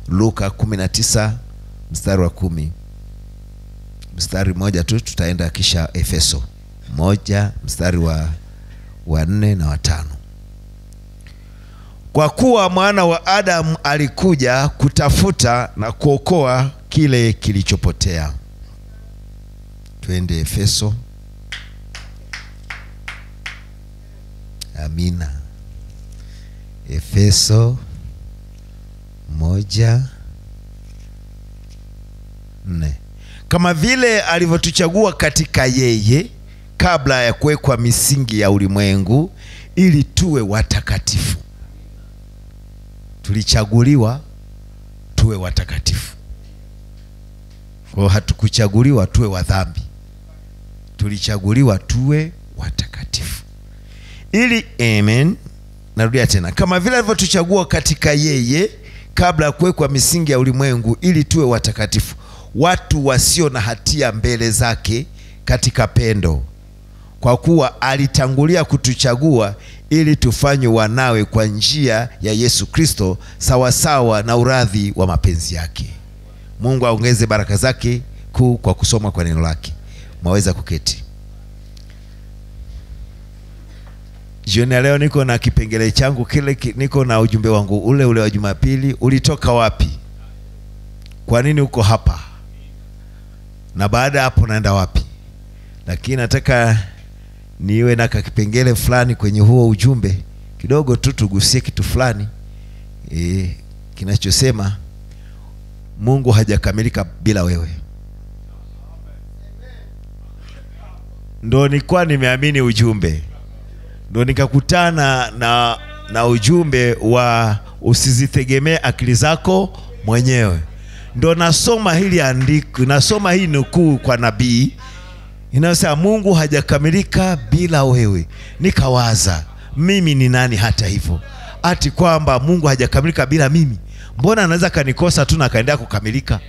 luka 19 mstari wa kumi mstari mmoja tu tutaenda kisha efeso moja mstari wa wa nne na watano kwa kuwa mwana wa adamu alikuja kutafuta na kuokoa kile kilichopotea twende efeso amina efeso moja nne kama vile alivyotuchagua katika yeye kabla ya kuwekwa misingi ya ulimwengu ili tuwe watakatifu tulichaguliwa tuwe watakatifu kwa hiyo hatukuchaguliwa tuwe wa dhambi tulichaguliwa tuwe watakatifu ili amen narudia tena kama vile alivyotuchagua katika yeye kabla ya kuwekwa misingi ya ulimwengu ili tuwe watakatifu watu wasio na hatia mbele zake katika pendo kwa kuwa alitangulia kutuchagua ili tufanywe wanawe kwa njia ya yesu kristo sawasawa na uradhi wa mapenzi yake mungu aongeze baraka zake kuu kwa kusoma kwa neno lake mwaweza kuketi jioni ya leo niko na kipengele changu kile ki, niko na ujumbe wangu ule ule wa jumapili ulitoka wapi kwa nini uko hapa na baada ya hapo naenda wapi lakini nataka niwe na kakipengele fulani kwenye huo ujumbe kidogo tu tugusie kitu fulani e, kinachosema mungu hajakamilika bila wewe ndo nilikuwa nimeamini ujumbe ndo nikakutana na na ujumbe wa usizitegemee akili zako mwenyewe ndo nasoma hili andiko nasoma hii nukuu kwa nabii inayosema mungu hajakamilika bila wewe nikawaza mimi ni nani hata hivyo ati kwamba mungu hajakamilika bila mimi mbona anaweza kanikosa tu na akaendelea kukamilika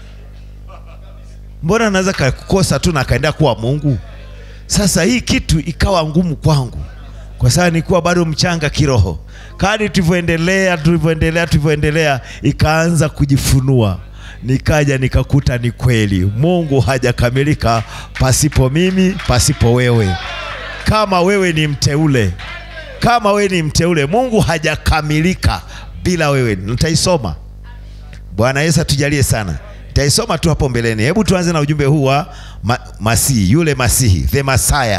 mbona anaweza kakukosa tu na akaendelea kuwa mungu sasa hii kitu ikawa ngumu kwangu kwa sababu nilikuwa bado mchanga kiroho kadi tulivyoendelea tulivyoendelea tulivyoendelea ikaanza kujifunua nikaja nikakuta ni kweli mungu hajakamilika pasipo mimi pasipo wewe kama wewe ni mteule kama wewe ni mteule mungu hajakamilika bila wewe nitaisoma bwana yesu atujalie sana nitaisoma tu hapo mbeleni hebu tuanze na ujumbe huu wa ma, masihi yule masihi the masaya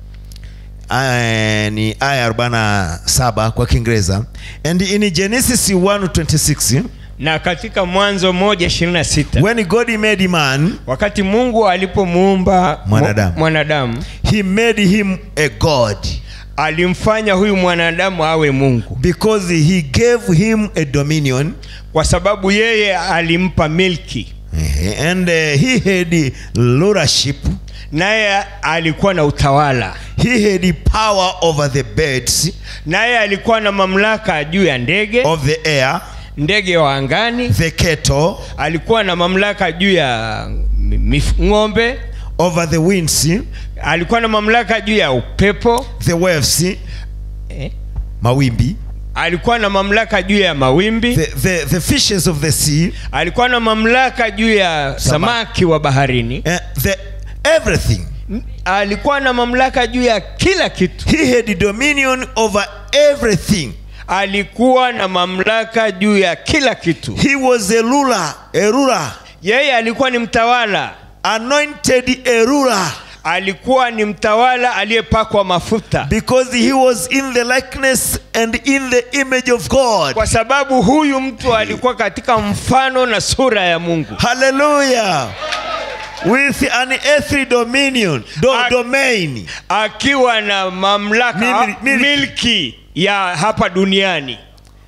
Aya, ni aya 47 kwa kiingereza and in genesis 1:26 na katika mwanzo moja ishirini na sita when god made man wakati mungu alipomuumba Mwanadamu. mo- mwanadamu he made him a god alimfanya huyu mwanadamu awe mungu because he gave him a dominion kwa sababu yeye alimpa milki eh, and uh, he had rulership naye alikuwa na utawala he had power over the birds naye alikuwa na mamlaka juu ya ndege of the air ndege wa angani the cattle alikuwa na mamlaka juu ya mi- mif- ng'ombe over the winds alikuwa na mamlaka juu ya upepo the waves eh? mawimbi alikuwa na mamlaka juu ya mawimbi the, the, the fishes of the sea alikuwa na mamlaka juu ya samaki wa baharini uh, the everything N- alikuwa na mamlaka juu ya kila kitu he had dominion over everything alikuwa na mamlaka juu ya kila kitu he was a ruler a ruler yeye alikuwa ni mtawala anointed a ruler alikuwa ni mtawala aliyepakwa mafuta because he was in the likeness and in the image of God. kwa sababu huyu mtu alikuwa katika mfano na sura ya mungu Hallelujah. With an earthly dominion, do, Ak- domain. akiwa na mamlaka Mil- milki. milki ya hapa duniani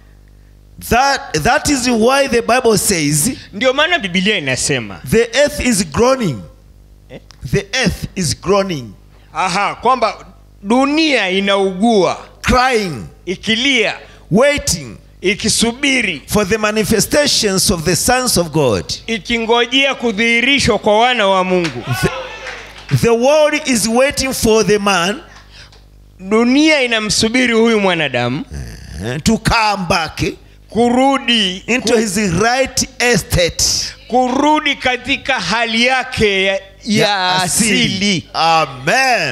That, that is why the Bible says ndio maana bibilia inasema the earth is groaning. Eh? The earth is groaning, aha kwamba dunia inaugua crying, ikilia waiting ikisubiri for the manifestations of the sons of God. ikingojea kudhihirishwa kwa wana wa mungu The world is waiting for the man dunia inamsubiri huyu mwanadamu eh, to come back kurudi into his right estate kurudi katika hali yake ya, ya asili amen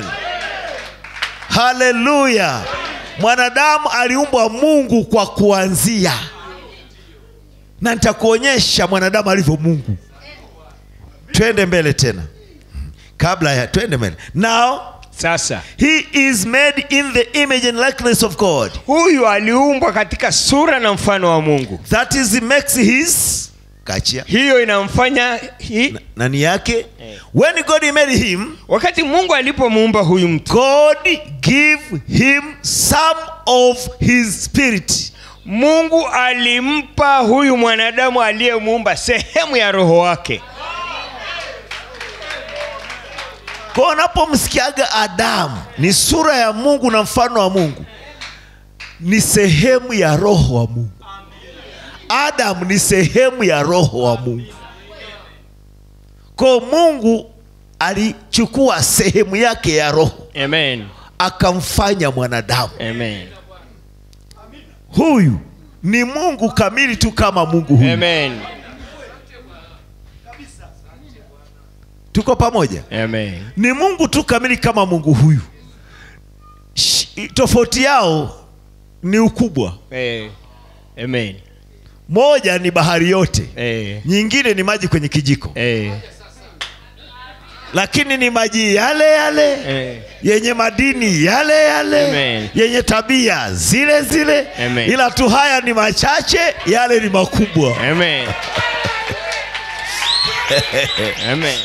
haleluya mwanadamu aliumbwa mungu kwa kuanzia na nitakuonyesha mwanadamu alivyo mungu twende mbele tena kabla ya twende mbele now sasa he is made in the image and likeness of god huyu aliumbwa katika sura na mfano wa mungu that is makes his kachia hiyo inamfanya hi, nani yake when god made him wakati mungu alipomuumba huyu mtu god give him some of his spirit mungu alimpa huyu mwanadamu aliyemuumba sehemu ya roho wake kwa unapomsikiaga adamu ni sura ya mungu na mfano wa mungu ni sehemu ya roho wa mungu adamu ni sehemu ya roho wa mungu kwa mungu alichukua sehemu yake ya roho amen akamfanya mwanadamu amen huyu ni mungu kamili tu kama mungu huyu amen tuko pamoja amen ni mungu tu kamili kama mungu huyu Sh- tofauti yao ni ukubwa eh, amen moja ni bahari yote eh, nyingine ni maji kwenye kijiko eh, lakini ni maji yale yale eh. yenye madini yale yale Amen. yenye tabia zile zile Amen. ila tu haya ni machache yale ni makubwa amen amen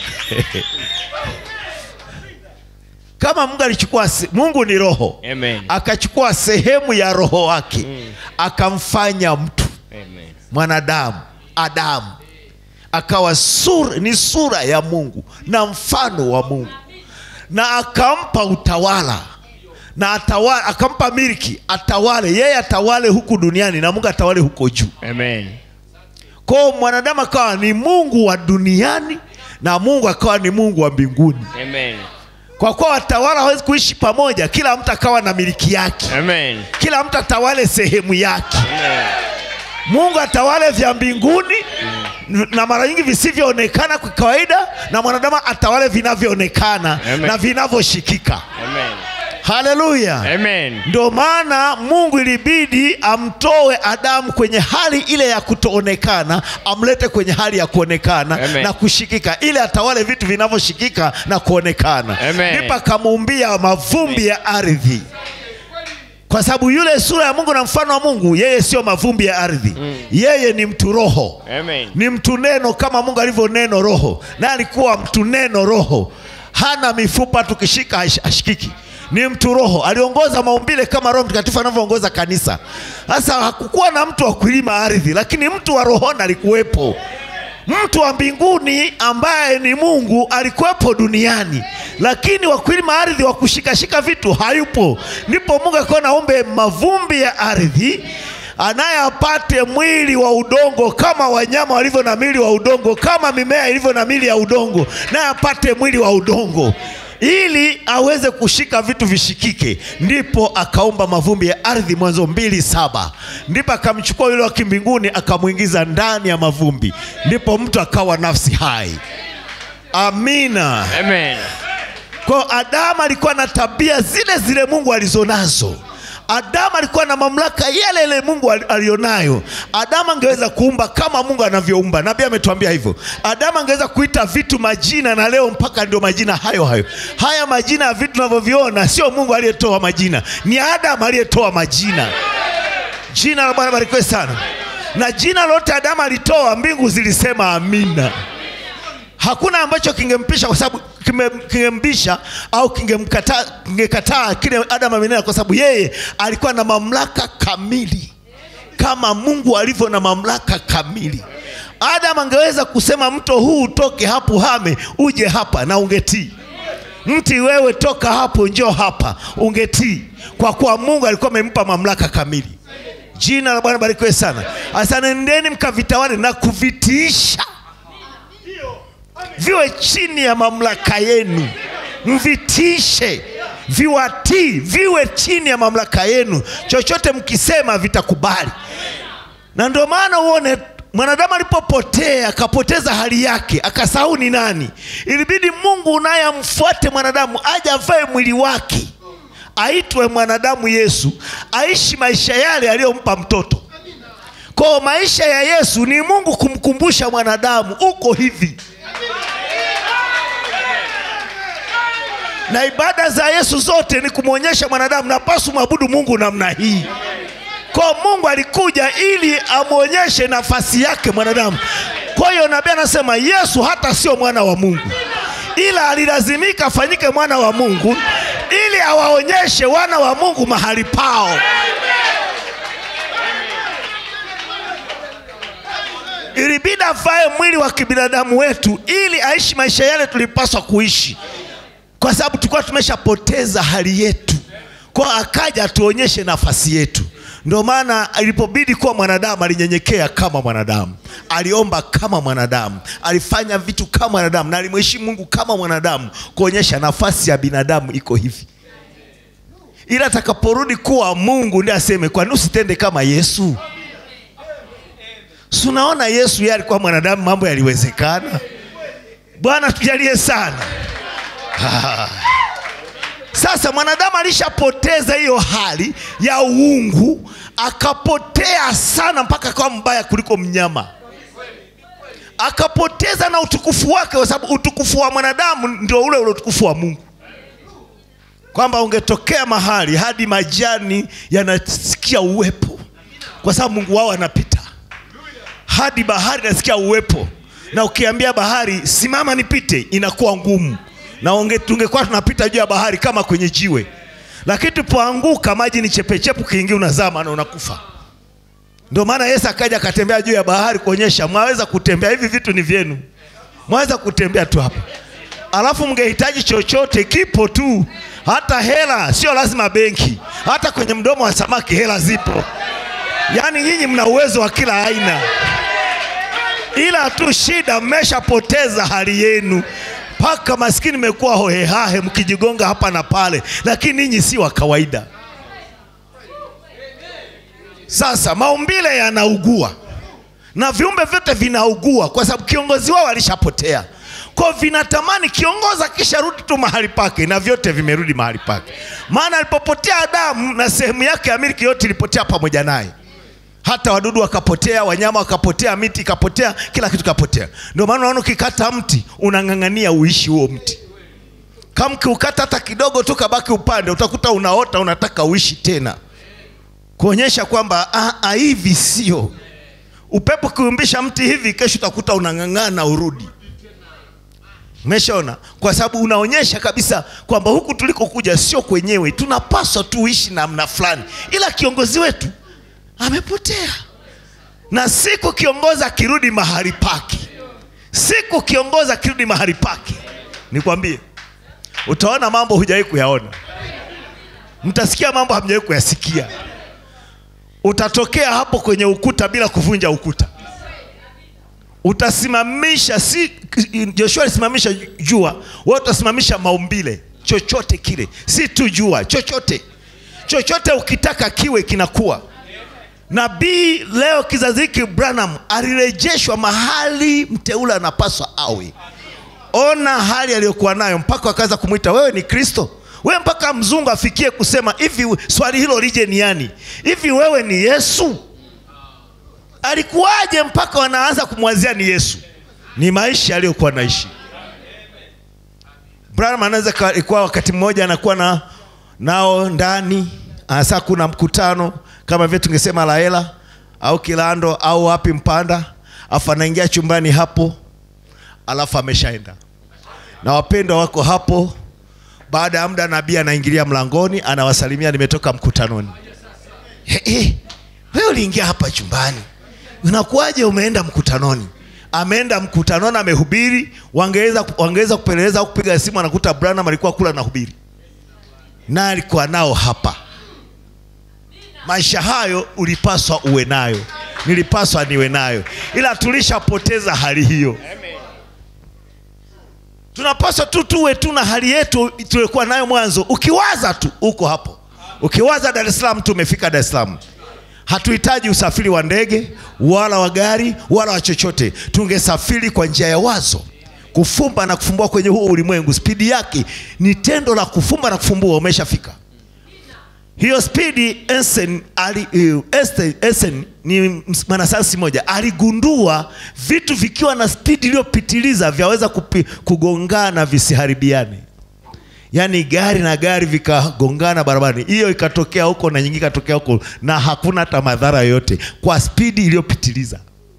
kama mungu alichukua se- mungu ni roho amen akachukua sehemu ya roho wake akamfanya mtu amen mwanadamu adamu akawa sura, ni sura ya mungu na mfano wa mungu na akampa utawala na atawala, akampa miliki atawale yeye atawale huku duniani na mungu atawale huko juu amen kwao mwanadamu akawa ni mungu wa duniani na mungu akawa ni mungu wa mbinguni amen kwa kuwa watawala hawezi kuishi pamoja kila mtu akawa na miliki yake amen kila mtu atawale sehemu yake amen mungu atawale vya mbinguni na mara nyingi visivyoonekana kwa kawaida na mwanadamu atawale vinavyoonekana Amen. na vinavyoshikika amen haleluya amen ndio maana mungu ilibidi amtoe adamu kwenye hali ile ya kutoonekana amlete kwenye hali ya kuonekana Amen. na kushikika ili atawale vitu vinavyoshikika na kuonekana Amen. ndipo akamuumbia mavumbi ya ardhi kwa sababu yule sura ya mungu na mfano wa mungu yeye sio mavumbi ya ardhi yeye ni mtu roho amen ni mtu neno kama mungu alivyo neno roho naye alikuwa mtu neno roho hana mifupa tukishika hash- hashikiki ni mtu roho aliongoza maumbile kama roho mtakatifu anavyoongoza kanisa sasa hakukuwa na mtu wa kulima ardhi lakini mtu wa rohoni alikuwepo mtu wa mbinguni ambaye ni mungu alikuwepo duniani lakini wa kulima ardhi wa kushikashika vitu hayupo ndipo mungu akawa naombe mavumbi ya ardhi anaye apate mwili wa udongo kama wanyama walivyo na mwili wa udongo kama mimea ilivyo na mwili ya udongo naye apate mwili wa udongo ili aweze kushika vitu vishikike ndipo akaumba mavumbi ya ardhi mwanzo mbili saba ndipo akamchukua yule wa kimbinguni akamwingiza ndani ya mavumbi ndipo mtu akawa nafsi hai amina amen kwa adamu alikuwa na tabia zile zile mungu alizonazo adamu alikuwa na mamlaka yale yale mungu al- alionayo adamu angeweza kuumba kama mungu anavyoumba nabii ametuambia hivyo adamu angeweza kuita vitu majina na leo mpaka ndio majina hayo hayo haya majina ya vitu tunavyoviona sio mungu aliyetoa majina ni adamu aliyetoa majina jina la bwana barikiwe sana na jina lote adamu alitoa mbingu zilisema amina hakuna ambacho kingempisha kwa sababu kime- kingembisha au kingemkataa kingekataa kile adamu amenena kwa sababu yeye alikuwa na mamlaka kamili kama mungu alivyo na mamlaka kamili adamu angeweza kusema mto huu utoke hapo hame uje hapa na ungetii mti wewe toka hapo njoo hapa ungetii kwa kuwa mungu alikuwa amempa mamlaka kamili jina la bwana barikiwe sana asa nendeni mkavitawale na kuvitiisha viwe chini ya mamlaka yenu mvitishe viwatii viwe chini ya mamlaka yenu chochote mkisema vitakubali na ndio maana uone mwanadamu alipopotea akapoteza hali yake akasahau ni nani ilibidi mungu naye amfuate mwanadamu aje avae mwili wake aitwe mwanadamu yesu aishi maisha yale aliyompa mtoto kwao maisha ya yesu ni mungu kumkumbusha mwanadamu uko hivi na ibada za yesu zote ni kumwonyesha mwanadamu napaswa mwabudu mungu namna hii kwa mungu alikuja ili amwonyeshe nafasi yake mwanadamu kwa hiyo nabii anasema yesu hata sio mwana wa mungu ila alilazimika afanyike mwana wa mungu ili awaonyeshe wana wa mungu mahali pao ilibidi avae mwili wa kibinadamu wetu ili aishi maisha yale tulipaswa kuishi kwa sababu tulikuwa tumeshapoteza hali yetu kwa akaja atuonyeshe nafasi yetu ndio maana ilipobidi kuwa mwanadamu alinyenyekea kama mwanadamu aliomba kama mwanadamu alifanya vitu kama mwanadamu na alimheshimu mungu kama mwanadamu kuonyesha nafasi ya binadamu iko hivi ila atakaporudi kuwa mungu ndi aseme kwani usitende kama yesu si unaona yesu yeye alikuwa mwanadamu mambo yaliwezekana bwana tujalie sana Ah. Sasa mwanadamu alishapoteza hiyo hali ya uungu, akapotea sana mpaka akawa mbaya kuliko mnyama, akapoteza na utukufu wake, kwa sababu utukufu wa mwanadamu ndio ule ule utukufu wa Mungu, kwamba ungetokea mahali hadi majani yanasikia uwepo, kwa sababu Mungu wao anapita hadi bahari nasikia uwepo, na ukiambia bahari simama nipite, inakuwa ngumu na unge- tungekuwa tunapita juu ya bahari kama kwenye jiwe, lakini tupoanguka maji ni chepechepe, ukiingia unazama na unakufa. Ndio maana Yesu akaja akatembea juu ya bahari kuonyesha mwaweza kutembea, hivi vitu ni vyenu, mwaweza kutembea tu hapa. Alafu mngehitaji chochote, kipo tu, hata hela, sio lazima benki, hata kwenye mdomo wa samaki hela zipo. Yaani nyinyi mna uwezo wa kila aina, ila tu shida mmeshapoteza hali yenu mpaka maskini mmekuwa hohehahe mkijigonga hapa na pale, lakini ninyi si wa kawaida. Sasa maumbile yanaugua na viumbe vyote vinaugua kwa sababu kiongozi wao alishapotea, kwa vinatamani kiongozi akisharudi tu mahali pake, na vyote vimerudi mahali pake. Maana alipopotea Adamu na sehemu yake ya miliki yote ilipotea pamoja naye hata wadudu wakapotea, wanyama wakapotea, miti ikapotea, kila kitu kapotea. Ndio maana unaona ukikata mti unang'ang'ania uishi huo mti. Kama ukiukata hata kidogo tu kabaki upande, utakuta unaota unataka uishi tena, kuonyesha kwamba "Ah, ah, hivi sio. Upepo ukiumbisha mti hivi, kesho utakuta unang'ang'ana urudi. Umeshaona? Kwa sababu unaonyesha kabisa kwamba huku tulikokuja sio kwenyewe, tunapaswa tuishi namna fulani, ila kiongozi wetu amepotea. Na siku kiongozi akirudi mahali pake, siku kiongozi akirudi mahali pake, nikwambie, utaona mambo hujawahi kuyaona, mtasikia mambo hamjawahi kuyasikia. Utatokea hapo kwenye ukuta bila kuvunja ukuta, utasimamisha si Joshua alisimamisha jua, wewe utasimamisha maumbile, chochote kile, si tu jua, chochote chochote ukitaka kiwe kinakuwa nabii leo kizazi hiki branham alirejeshwa mahali mteule anapaswa awe ona hali aliyokuwa nayo mpaka wakaanza kumwita wewe ni kristo wewe mpaka mzungu afikie kusema hivi swali hilo lije ni yani hivi wewe ni yesu alikuwaje mpaka wanaanza kumwazia ni yesu ni maisha aliyokuwa naishi branham anaweza ka- ikuwa wakati mmoja anakuwa na nao ndani hasa kuna mkutano kama vile tungesema laela au kilando au wapi mpanda afu anaingia chumbani hapo alafu ameshaenda na wapendwa wako hapo baada ya muda nabii anaingilia mlangoni anawasalimia nimetoka mkutanoni hey, hey, wewe uliingia hapa chumbani unakuwaje umeenda mkutanoni ameenda mkutanoni amehubiri wangeweza wangeweza kupeleleza au kupiga simu anakuta branham alikuwa kula na hubiri na alikuwa nao hapa maisha hayo ulipaswa uwe nayo nilipaswa niwe nayo ila tulishapoteza hali hiyo tunapaswa tu tuwe tu na hali yetu tuliokuwa nayo mwanzo ukiwaza tu uko hapo ukiwaza dar es salaam tu umefika dar es salaam hatuhitaji usafiri wa ndege wala wa gari wala wa chochote tungesafiri kwa njia ya wazo kufumba na kufumbua kwenye huu ulimwengu spidi yake ni tendo la kufumba na kufumbua umeshafika hiyo spidi Einstein ali, uh, Einstein, Einstein ni mwanasayansi mmoja aligundua vitu vikiwa na spidi iliyopitiliza vyaweza kupi, kugongana visiharibiane yaani gari na gari vikagongana barabarani hiyo ikatokea huko na nyingine ikatokea huko na hakuna hata madhara yoyote kwa spidi iliyopitiliza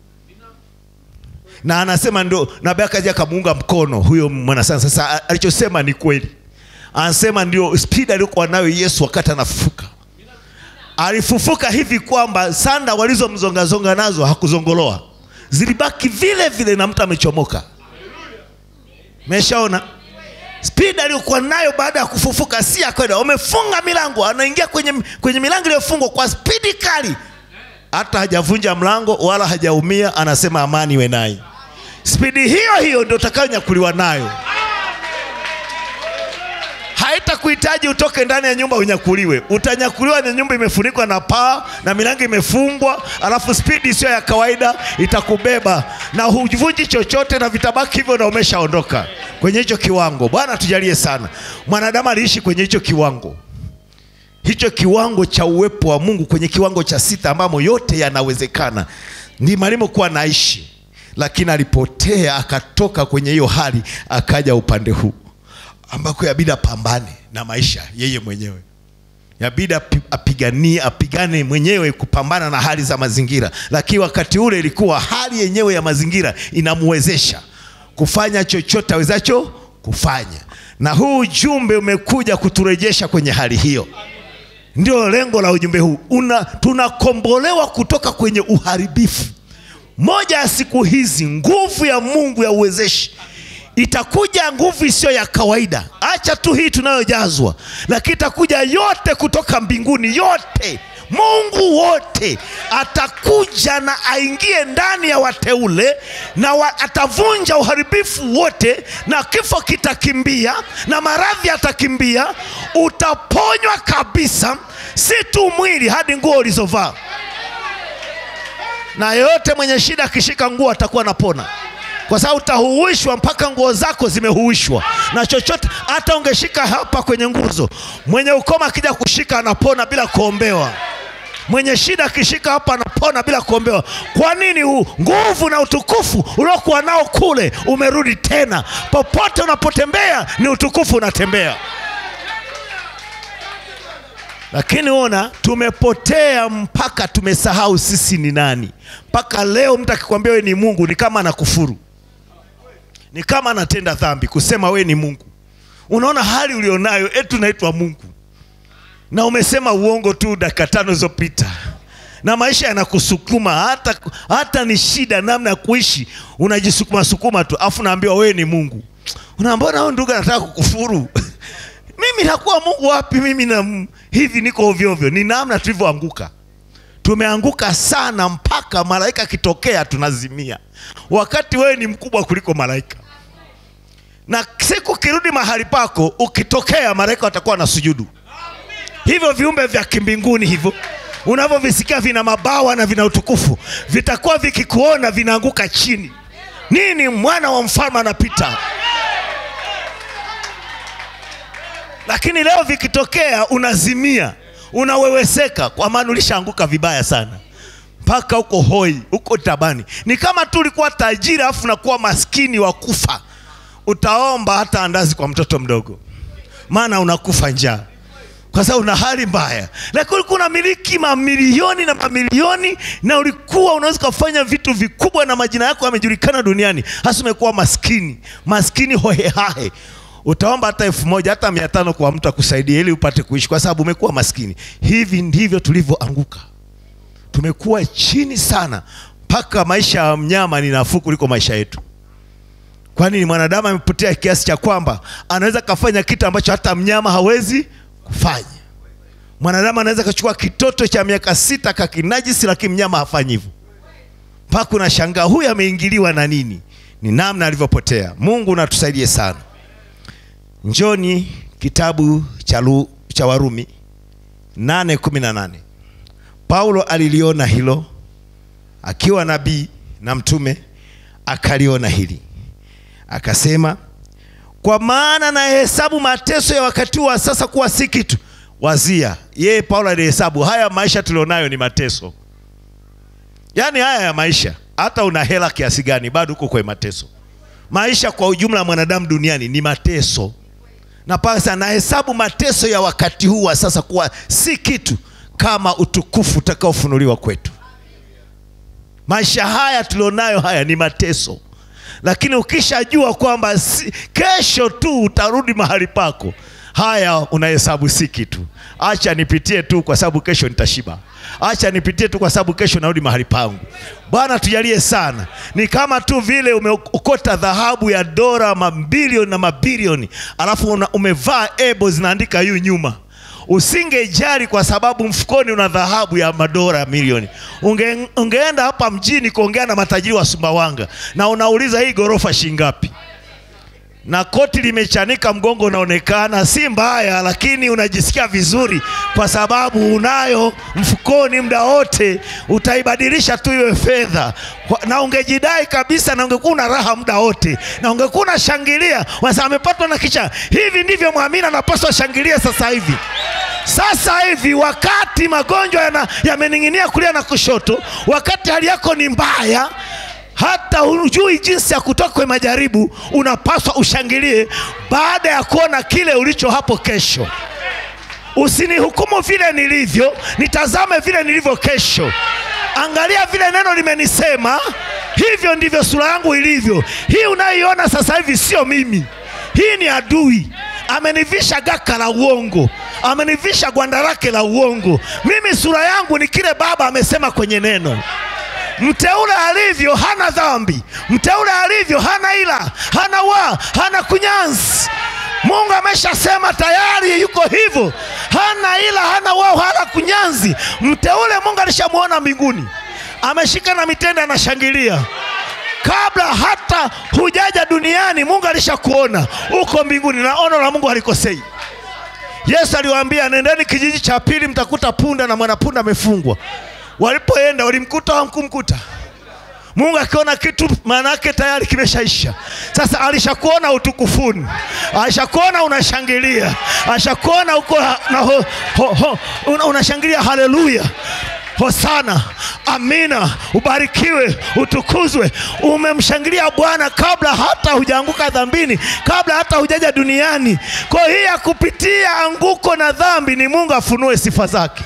na anasema ndo nabii akaja akamuunga mkono huyo mwanasayansi sasa alichosema ni kweli anasema ndio spidi aliyokuwa nayo yesu wakati anafufuka alifufuka hivi kwamba sanda walizomzongazonga nazo hakuzongoloa zilibaki vile vile na mtu amechomoka meshaona spidi aliyokuwa nayo baada ya kufufuka si ya kawaida wamefunga milango anaingia kwenye, kwenye milango iliyofungwa kwa spidi kali hata hajavunja mlango wala hajaumia anasema amani iwe naye spidi hiyo hiyo ndio utakayonyakuliwa nayo haitakuhitaji utoke ndani ya nyumba unyakuliwe utanyakuliwa na nyumba imefunikwa na paa na milango imefungwa alafu spidi sio ya kawaida itakubeba na huvunji chochote na vitabaki hivyo na umeshaondoka kwenye hicho kiwango bwana tujalie sana mwanadamu aliishi kwenye hicho kiwango hicho kiwango cha uwepo wa mungu kwenye kiwango cha sita ambamo yote yanawezekana ndimo alimokuwa naishi lakini alipotea akatoka kwenye hiyo hali akaja upande huu ambako yabidi apambane na maisha yeye mwenyewe yabidi api- apiganie apigane mwenyewe kupambana na hali za mazingira lakini wakati ule ilikuwa hali yenyewe ya mazingira inamwezesha kufanya chochote awezacho kufanya na huu ujumbe umekuja kuturejesha kwenye hali hiyo ndio lengo la ujumbe huu Una, tunakombolewa kutoka kwenye uharibifu moja ya siku hizi nguvu ya mungu ya uwezeshi itakuja nguvu isiyo ya kawaida acha tu hii tunayojazwa lakini itakuja yote kutoka mbinguni yote mungu wote atakuja na aingie ndani ya wateule na wa, atavunja uharibifu wote na kifo kitakimbia na maradhi atakimbia utaponywa kabisa si tu mwili hadi nguo ulizovaa na yeyote mwenye shida akishika nguo atakuwa napona kwa sababu utahuishwa mpaka nguo zako zimehuishwa na chochote hata ungeshika hapa kwenye nguzo mwenye ukoma akija kushika anapona bila kuombewa mwenye shida akishika hapa anapona bila kuombewa kwa nini huu nguvu na utukufu uliokuwa nao kule umerudi tena popote unapotembea ni utukufu unatembea lakini ona tumepotea mpaka tumesahau sisi ni nani mpaka leo mtu akikwambia we ni mungu ni kama anakufuru ni kama anatenda dhambi kusema we ni mungu unaona hali ulionayo etu naitwa mungu na umesema uongo tu dakika tano zilizopita na maisha yanakusukuma hata, hata ni shida namna ya kuishi unajisukuma sukuma tu afu naambiwa wewe ni mungu unaambona huyu ndugu anataka kukufuru mimi nakuwa mungu wapi mimi na hivi niko ovyo ovyo ni namna tulivyoanguka tumeanguka sana mpaka malaika akitokea tunazimia wakati wewe ni mkubwa kuliko malaika na siku kirudi mahali pako ukitokea malaika watakuwa na sujudu hivyo viumbe vya kimbinguni hivyo unavyovisikia vina mabawa na vina utukufu vitakuwa vikikuona vinaanguka chini nini mwana wa mfalme anapita lakini leo vikitokea unazimia unaweweseka kwa maana ulishaanguka vibaya sana mpaka uko hoi uko tabani ni kama tu ulikuwa tajiri alafu unakuwa maskini wa kufa utaomba hata andazi kwa mtoto mdogo maana unakufa njaa kwa sababu una hali mbaya lakini ulikuwa unamiliki mamilioni na mamilioni na ulikuwa unaweza ukafanya vitu vikubwa na majina yako yamejulikana duniani hasa umekuwa maskini maskini hohehahe utaomba hata elfu moja hata mia tano kwa mtu akusaidia ili upate kuishi kwa sababu umekuwa maskini hivi ndivyo tulivyoanguka tumekuwa chini sana mpaka maisha ya mnyama ni nafuu kuliko maisha yetu kwani mwanadamu amepotea kiasi cha kwamba anaweza kafanya kitu ambacho hata mnyama hawezi kufanya mwanadamu anaweza kachukua kitoto cha miaka sita kakinajisi lakini mnyama hafanyi hivyo mpaka unashangaa huyu ameingiliwa na nini ni namna alivyopotea mungu natusaidie sana njoni kitabu cha, Lu, cha warumi 8:18 paulo aliliona hilo akiwa nabii na mtume akaliona hili akasema kwa maana nahesabu mateso ya wakati wa sasa kuwa si kitu wazia yeye paulo alihesabu haya maisha tulionayo ni mateso yaani haya ya maisha hata una hela kiasi gani bado uko kwenye mateso maisha kwa ujumla ya mwanadamu duniani ni mateso na pasa nahesabu mateso ya wakati huu wa sasa kuwa si kitu kama utukufu utakaofunuliwa kwetu maisha haya tulionayo haya ni mateso lakini ukishajua kwamba si, kesho tu utarudi mahali pako haya unahesabu si kitu acha nipitie tu kwa sababu kesho nitashiba acha nipitie tu kwa sababu kesho narudi mahali pangu bwana tujalie sana ni kama tu vile umeokota dhahabu ya dola mabilioni na mabilioni alafu una, umevaa ebo zinaandika yu nyuma usingejali kwa sababu mfukoni una dhahabu ya madola ya milioni Unge, ungeenda hapa mjini kuongea na matajiri wa sumbawanga na unauliza hii ghorofa shingapi na koti limechanika, mgongo unaonekana, si mbaya, lakini unajisikia vizuri kwa sababu unayo mfukoni muda wote. Utaibadilisha tu iwe fedha, Kwa- na ungejidai kabisa, na ungekuwa una raha muda wote, na ungekuwa unashangilia, wanasema amepatwa na kicha. Hivi ndivyo mwamini anapaswa shangilia sasa hivi. Sasa hivi wakati magonjwa yana- yamening'inia kulia na kushoto, wakati hali yako ni mbaya, hata hujui jinsi ya kutoka kwenye majaribu, unapaswa ushangilie baada ya kuona kile ulicho hapo kesho. Usinihukumu vile nilivyo, nitazame vile nilivyo kesho. Angalia vile neno limenisema, hivyo ndivyo sura yangu ilivyo. Hii unayoiona sasa hivi sio mimi, hii ni adui. Amenivisha gaka la uongo, amenivisha gwanda lake la uongo. Mimi sura yangu ni kile Baba amesema kwenye neno. Mteule alivyo hana dhambi, mteule alivyo hana ila, hana wa, hana kunyanzi. Mungu ameshasema tayari, yuko hivyo, hana ila, hana wao, hana kunyanzi. Mteule Mungu alishamwona mbinguni, ameshika na mitende, anashangilia kabla hata hujaja duniani. Mungu alishakuona uko mbinguni, na ono la Mungu halikosei. Yesu aliwaambia, nendeni kijiji cha pili, mtakuta punda na mwanapunda amefungwa. Walipoenda walimkuta, hawamkumkuta. Mungu akiona kitu maana yake tayari kimeshaisha. Sasa alishakuona utukufuni, alishakuona unashangilia, alishakuona uko ha- na ho, ho, ho, una, unashangilia haleluya, hosana, amina, ubarikiwe, utukuzwe. Umemshangilia Bwana kabla hata hujaanguka dhambini, kabla hata hujaja duniani. Kwa hiyo hii ya kupitia anguko na dhambi ni Mungu afunue sifa zake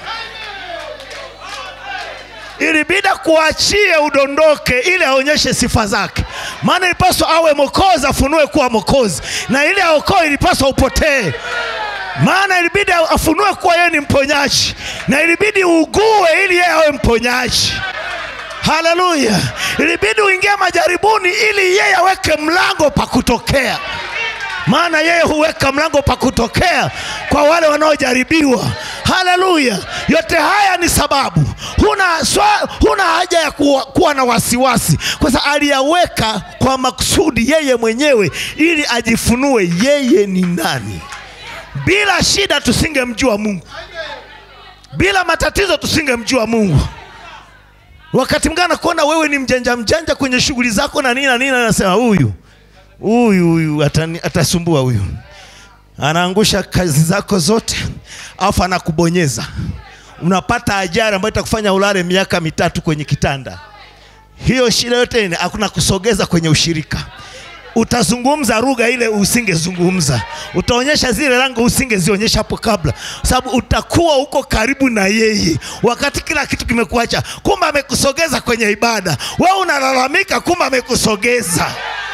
ilibida kuachie udondoke ili aonyeshe sifa zake, maana ilipaswa awe mokozi, afunue kuwa mokozi, na ili aokoe ilipaswa upotee, maana ilibidi afunue kuwa yeye ni mponyaji, na ilibidi ugue ili yeye awe mponyaji. Haleluya! Ilibidi uingie majaribuni ili yeye aweke mlango pa kutokea maana yeye huweka mlango pa kutokea kwa wale wanaojaribiwa. Haleluya! Yote haya ni sababu huna, swa, huna haja ya kuwa, kuwa na wasiwasi, kwa sababu aliyaweka kwa makusudi yeye mwenyewe ili ajifunue yeye ni nani. Bila shida tusingemjua Mungu, bila matatizo tusingemjua Mungu. Wakati mwingine anakuona wewe ni mjanja mjanja kwenye shughuli zako na nini na nini, anasema huyu huyu huyu atani- atasumbua huyu, anaangusha kazi zako zote, afu anakubonyeza, unapata ajali ambayo itakufanya ulale miaka mitatu kwenye kitanda. Hiyo shida yote ni hakuna kusogeza kwenye ushirika. Utazungumza lugha ile usingezungumza, utaonyesha zile rangi usingezionyesha hapo kabla, sababu utakuwa uko karibu na yeye wakati kila kitu kimekuacha. Kumbe amekusogeza kwenye ibada, wewe unalalamika, kumbe amekusogeza.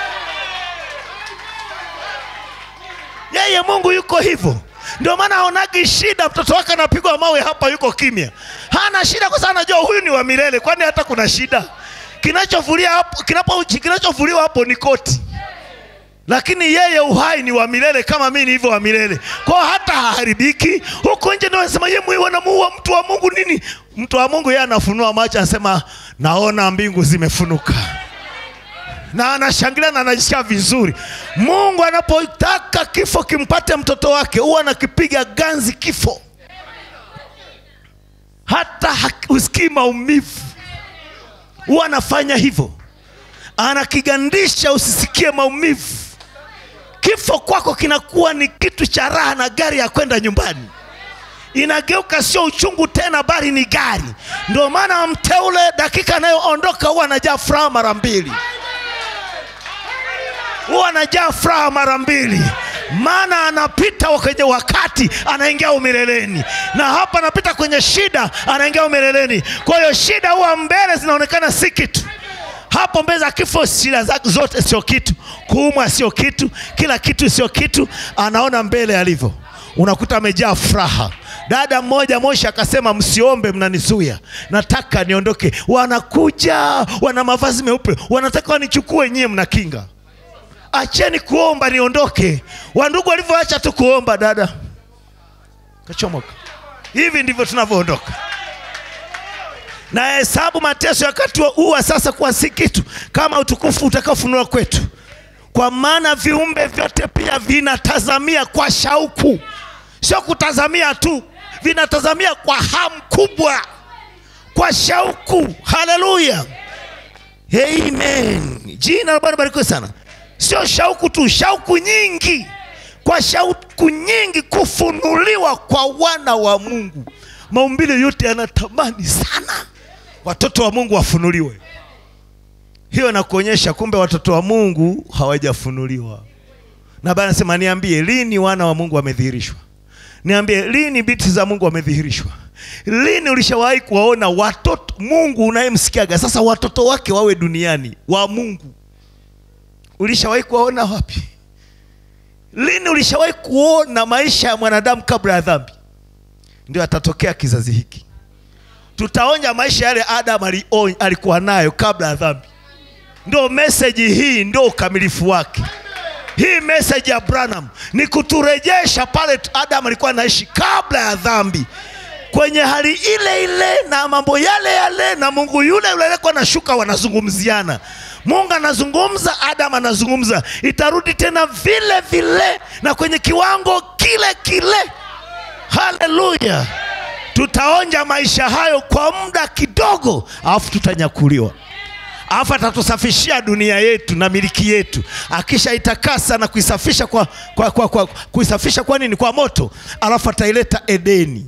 Yeye Mungu yuko hivyo, ndio maana haonagi shida. Mtoto wake anapigwa mawe hapa, yuko kimya, hana shida kwa sababu anajua huyu ni wa milele. Kwani hata kuna shida? Kinachovulia hapo, kinapo kinachovuliwa hapo ni koti, lakini yeye uhai ni wa milele kama mimi nilivyo wa milele, kwa hiyo hata haharibiki. Huko nje ndio anasema yeye mwi wanamuua mtu wa Mungu nini? Mtu wa Mungu yeye anafunua macho, anasema naona mbingu zimefunuka na anashangilia na anajisikia vizuri. Mungu anapotaka kifo kimpate mtoto wake huwa anakipiga ganzi kifo. hata hak- husikii maumivu huwa anafanya hivyo anakigandisha usisikie maumivu kifo kwako kinakuwa ni kitu cha raha na gari ya kwenda nyumbani inageuka sio uchungu tena bali ni gari ndio maana mteule dakika anayoondoka huwa anajaa furaha mara mbili huwa anajaa furaha mara mbili maana anapita kwenye wakati anaingia umileleni na hapa anapita kwenye shida anaingia umileleni kwa hiyo shida huwa mbele zinaonekana si kitu hapo mbele za kifo shida zake zote sio kitu kuumwa sio kitu kila kitu sio kitu anaona mbele alivyo unakuta amejaa furaha dada mmoja moshi akasema msiombe mnanizuia nataka niondoke wanakuja wana mavazi meupe wanataka wanichukue nyie mnakinga acheni kuomba niondoke wandugu walivyoacha tu kuomba dada kachomoka hivi ndivyo tunavyoondoka na hesabu mateso ya wakati wa huu wa sasa kuwa si kitu kama utukufu utakaofunua kwetu kwa maana viumbe vyote pia vinatazamia kwa shauku sio kutazamia tu vinatazamia kwa hamu kubwa kwa shauku haleluya amen jina la bwana barikiwe sana sio shauku tu shauku nyingi kwa shauku nyingi kufunuliwa kwa wana wa mungu maumbile yote yanatamani sana watoto wa mungu wafunuliwe hiyo nakuonyesha kumbe watoto wa mungu hawajafunuliwa na bana anasema niambie lini wana wa mungu wamedhihirishwa niambie lini biti za mungu wamedhihirishwa lini ulishawahi kuwaona watoto mungu unayemsikiaga sasa watoto wake wawe duniani wa mungu ulishawahi kuwaona wapi lini ulishawahi kuona maisha ya mwanadamu kabla ya dhambi ndio atatokea kizazi hiki tutaonja maisha yale adam alio- alikuwa nayo kabla ya dhambi ndio meseji hii ndio ukamilifu wake hii meseji ya branham ni kuturejesha pale tu- adam alikuwa anaishi kabla ya dhambi kwenye hali ile ile na mambo yale yale na mungu yule yule alikuwa anashuka wanazungumziana mungu anazungumza adam anazungumza itarudi tena vile vile na kwenye kiwango kile kile haleluya tutaonja maisha hayo kwa muda kidogo alafu tutanyakuliwa alafu atatusafishia dunia yetu na miliki yetu akishaitakasa na kuisafisha kwa, kwa, kwa, kwa, kuisafisha kwa nini kwa moto alafu ataileta edeni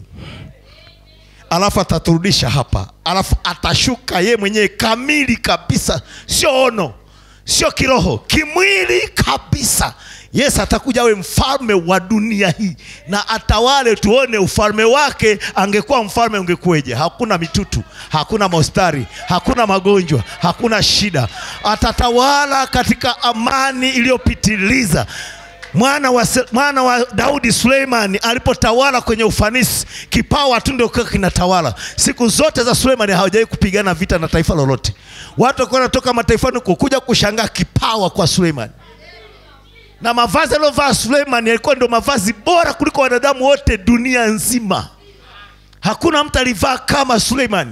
alafu ataturudisha hapa alafu atashuka ye mwenyewe kamili kabisa sio ono sio kiroho kimwili kabisa yesu atakuja awe mfalme wa dunia hii na atawale tuone ufalme wake angekuwa mfalme ungekuweje hakuna mitutu hakuna mostari hakuna magonjwa hakuna shida atatawala katika amani iliyopitiliza mwana wa, Se- mwana wa daudi suleimani alipotawala kwenye ufanisi kipawa tu ndio kiwa kinatawala siku zote za suleimani hawajawahi kupigana vita na taifa lolote watu wakiwa wanatoka mataifani huko kuja kushangaa kipawa kwa suleimani na mavazi aliyovaa suleimani yalikuwa ndio mavazi bora kuliko wanadamu wote dunia nzima hakuna mtu alivaa kama suleimani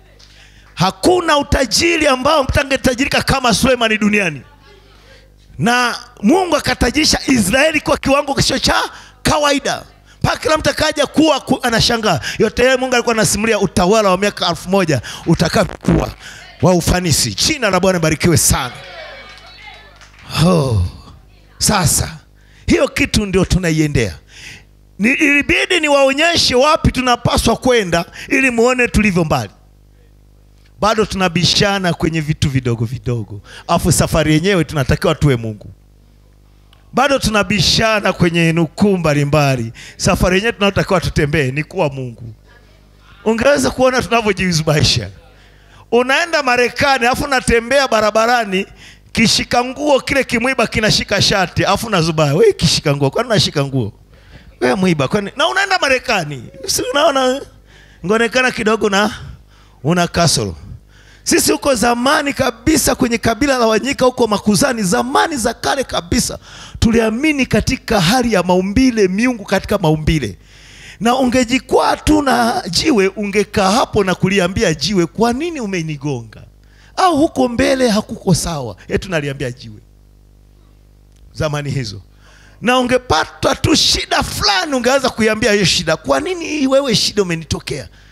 hakuna utajiri ambao mtu angetajirika kama suleimani duniani na mungu akatajirisha israeli kwa kiwango kisio cha kawaida mpaka kila mtu akaja kuwa ku, anashangaa yote yeye mungu alikuwa anasimulia utawala wa miaka elfu moja utakavyokuwa wa ufanisi jina la bwana barikiwe sana oh. sasa hiyo kitu ndio tunaiendea Ni- ilibidi niwaonyeshe wapi tunapaswa kwenda ili muone tulivyo mbali bado tunabishana kwenye vitu vidogo vidogo afu safari yenyewe tunatakiwa tuwe mungu bado tunabishana kwenye nukuu mbalimbali safari yenyewe tunaotakiwa tutembee ni kuwa mungu ungeweza kuona tunavyojizubaisha unaenda marekani afu unatembea barabarani kishika nguo kile kimwiba kinashika shati afu unazubaa we kishika nguo kwani unashika nguo we mwiba kwani na unaenda marekani si unaona ngaonekana kidogo na una kasoro sisi huko zamani kabisa kwenye kabila la wanyika huko makuzani zamani za kale kabisa tuliamini katika hali ya maumbile miungu katika maumbile na ungejikwaa tu na jiwe ungekaa hapo na kuliambia jiwe kwa nini umenigonga au huko mbele hakuko sawa etu naliambia jiwe zamani hizo na ungepata tu shida fulani ungeanza kuiambia hiyo shida kwa nini hii wewe shida umenitokea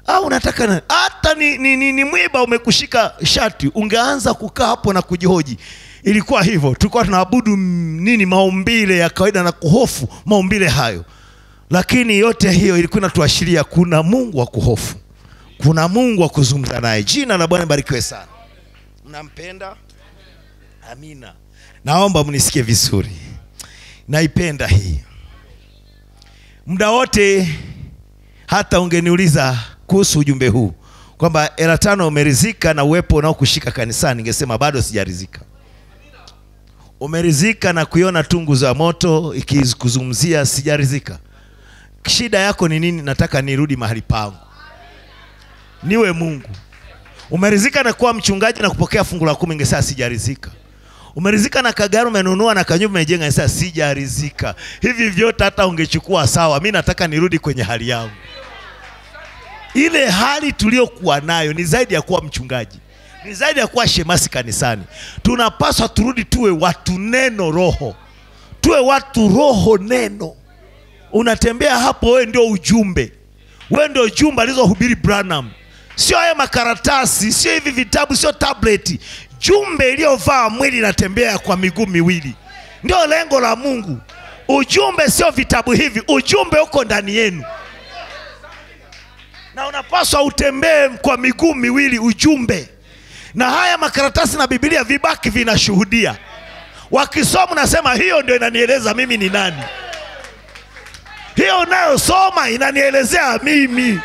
au unataka na- hata ni, ni, ni, ni mwiba umekushika shati ungeanza kukaa hapo na kujihoji ilikuwa hivyo tulikuwa tunaabudu mm, nini maumbile ya kawaida na kuhofu maumbile hayo lakini yote hiyo ilikuwa inatuashiria kuna mungu wa kuhofu kuna mungu wa kuzungumza naye jina la bwana barikiwe sana mnampenda amina naomba mnisikie vizuri naipenda hii muda wote hata ungeniuliza kuhusu ujumbe huu kwamba era tano umerizika na uwepo unaokushika kanisani ningesema bado sijarizika umerizika na kuiona tungu za moto ikikuzungumzia sijarizika shida yako ni nini nataka nirudi mahali pangu niwe mungu umerizika na kuwa mchungaji na kupokea fungu la kumi ingesema sijarizika umerizika na kagari umenunua na kanyumba umejenga ingesema sijarizika hivi vyote hata ungechukua sawa mi nataka nirudi kwenye hali yangu ile hali tuliyokuwa nayo ni zaidi ya kuwa mchungaji ni zaidi ya kuwa shemasi kanisani tunapaswa turudi tuwe watu neno roho tuwe watu roho neno unatembea hapo wewe ndio ujumbe wewe ndio ujumbe alizohubiri branham sio haya makaratasi sio hivi vitabu sio tableti jumbe iliyovaa mwili inatembea kwa miguu miwili ndio lengo la mungu ujumbe sio vitabu hivi ujumbe uko ndani yenu na unapaswa utembee kwa miguu miwili ujumbe na haya makaratasi na bibilia vibaki vinashuhudia wakisoma unasema hiyo ndio inanieleza mimi ni nani hiyo unayosoma inanielezea mimi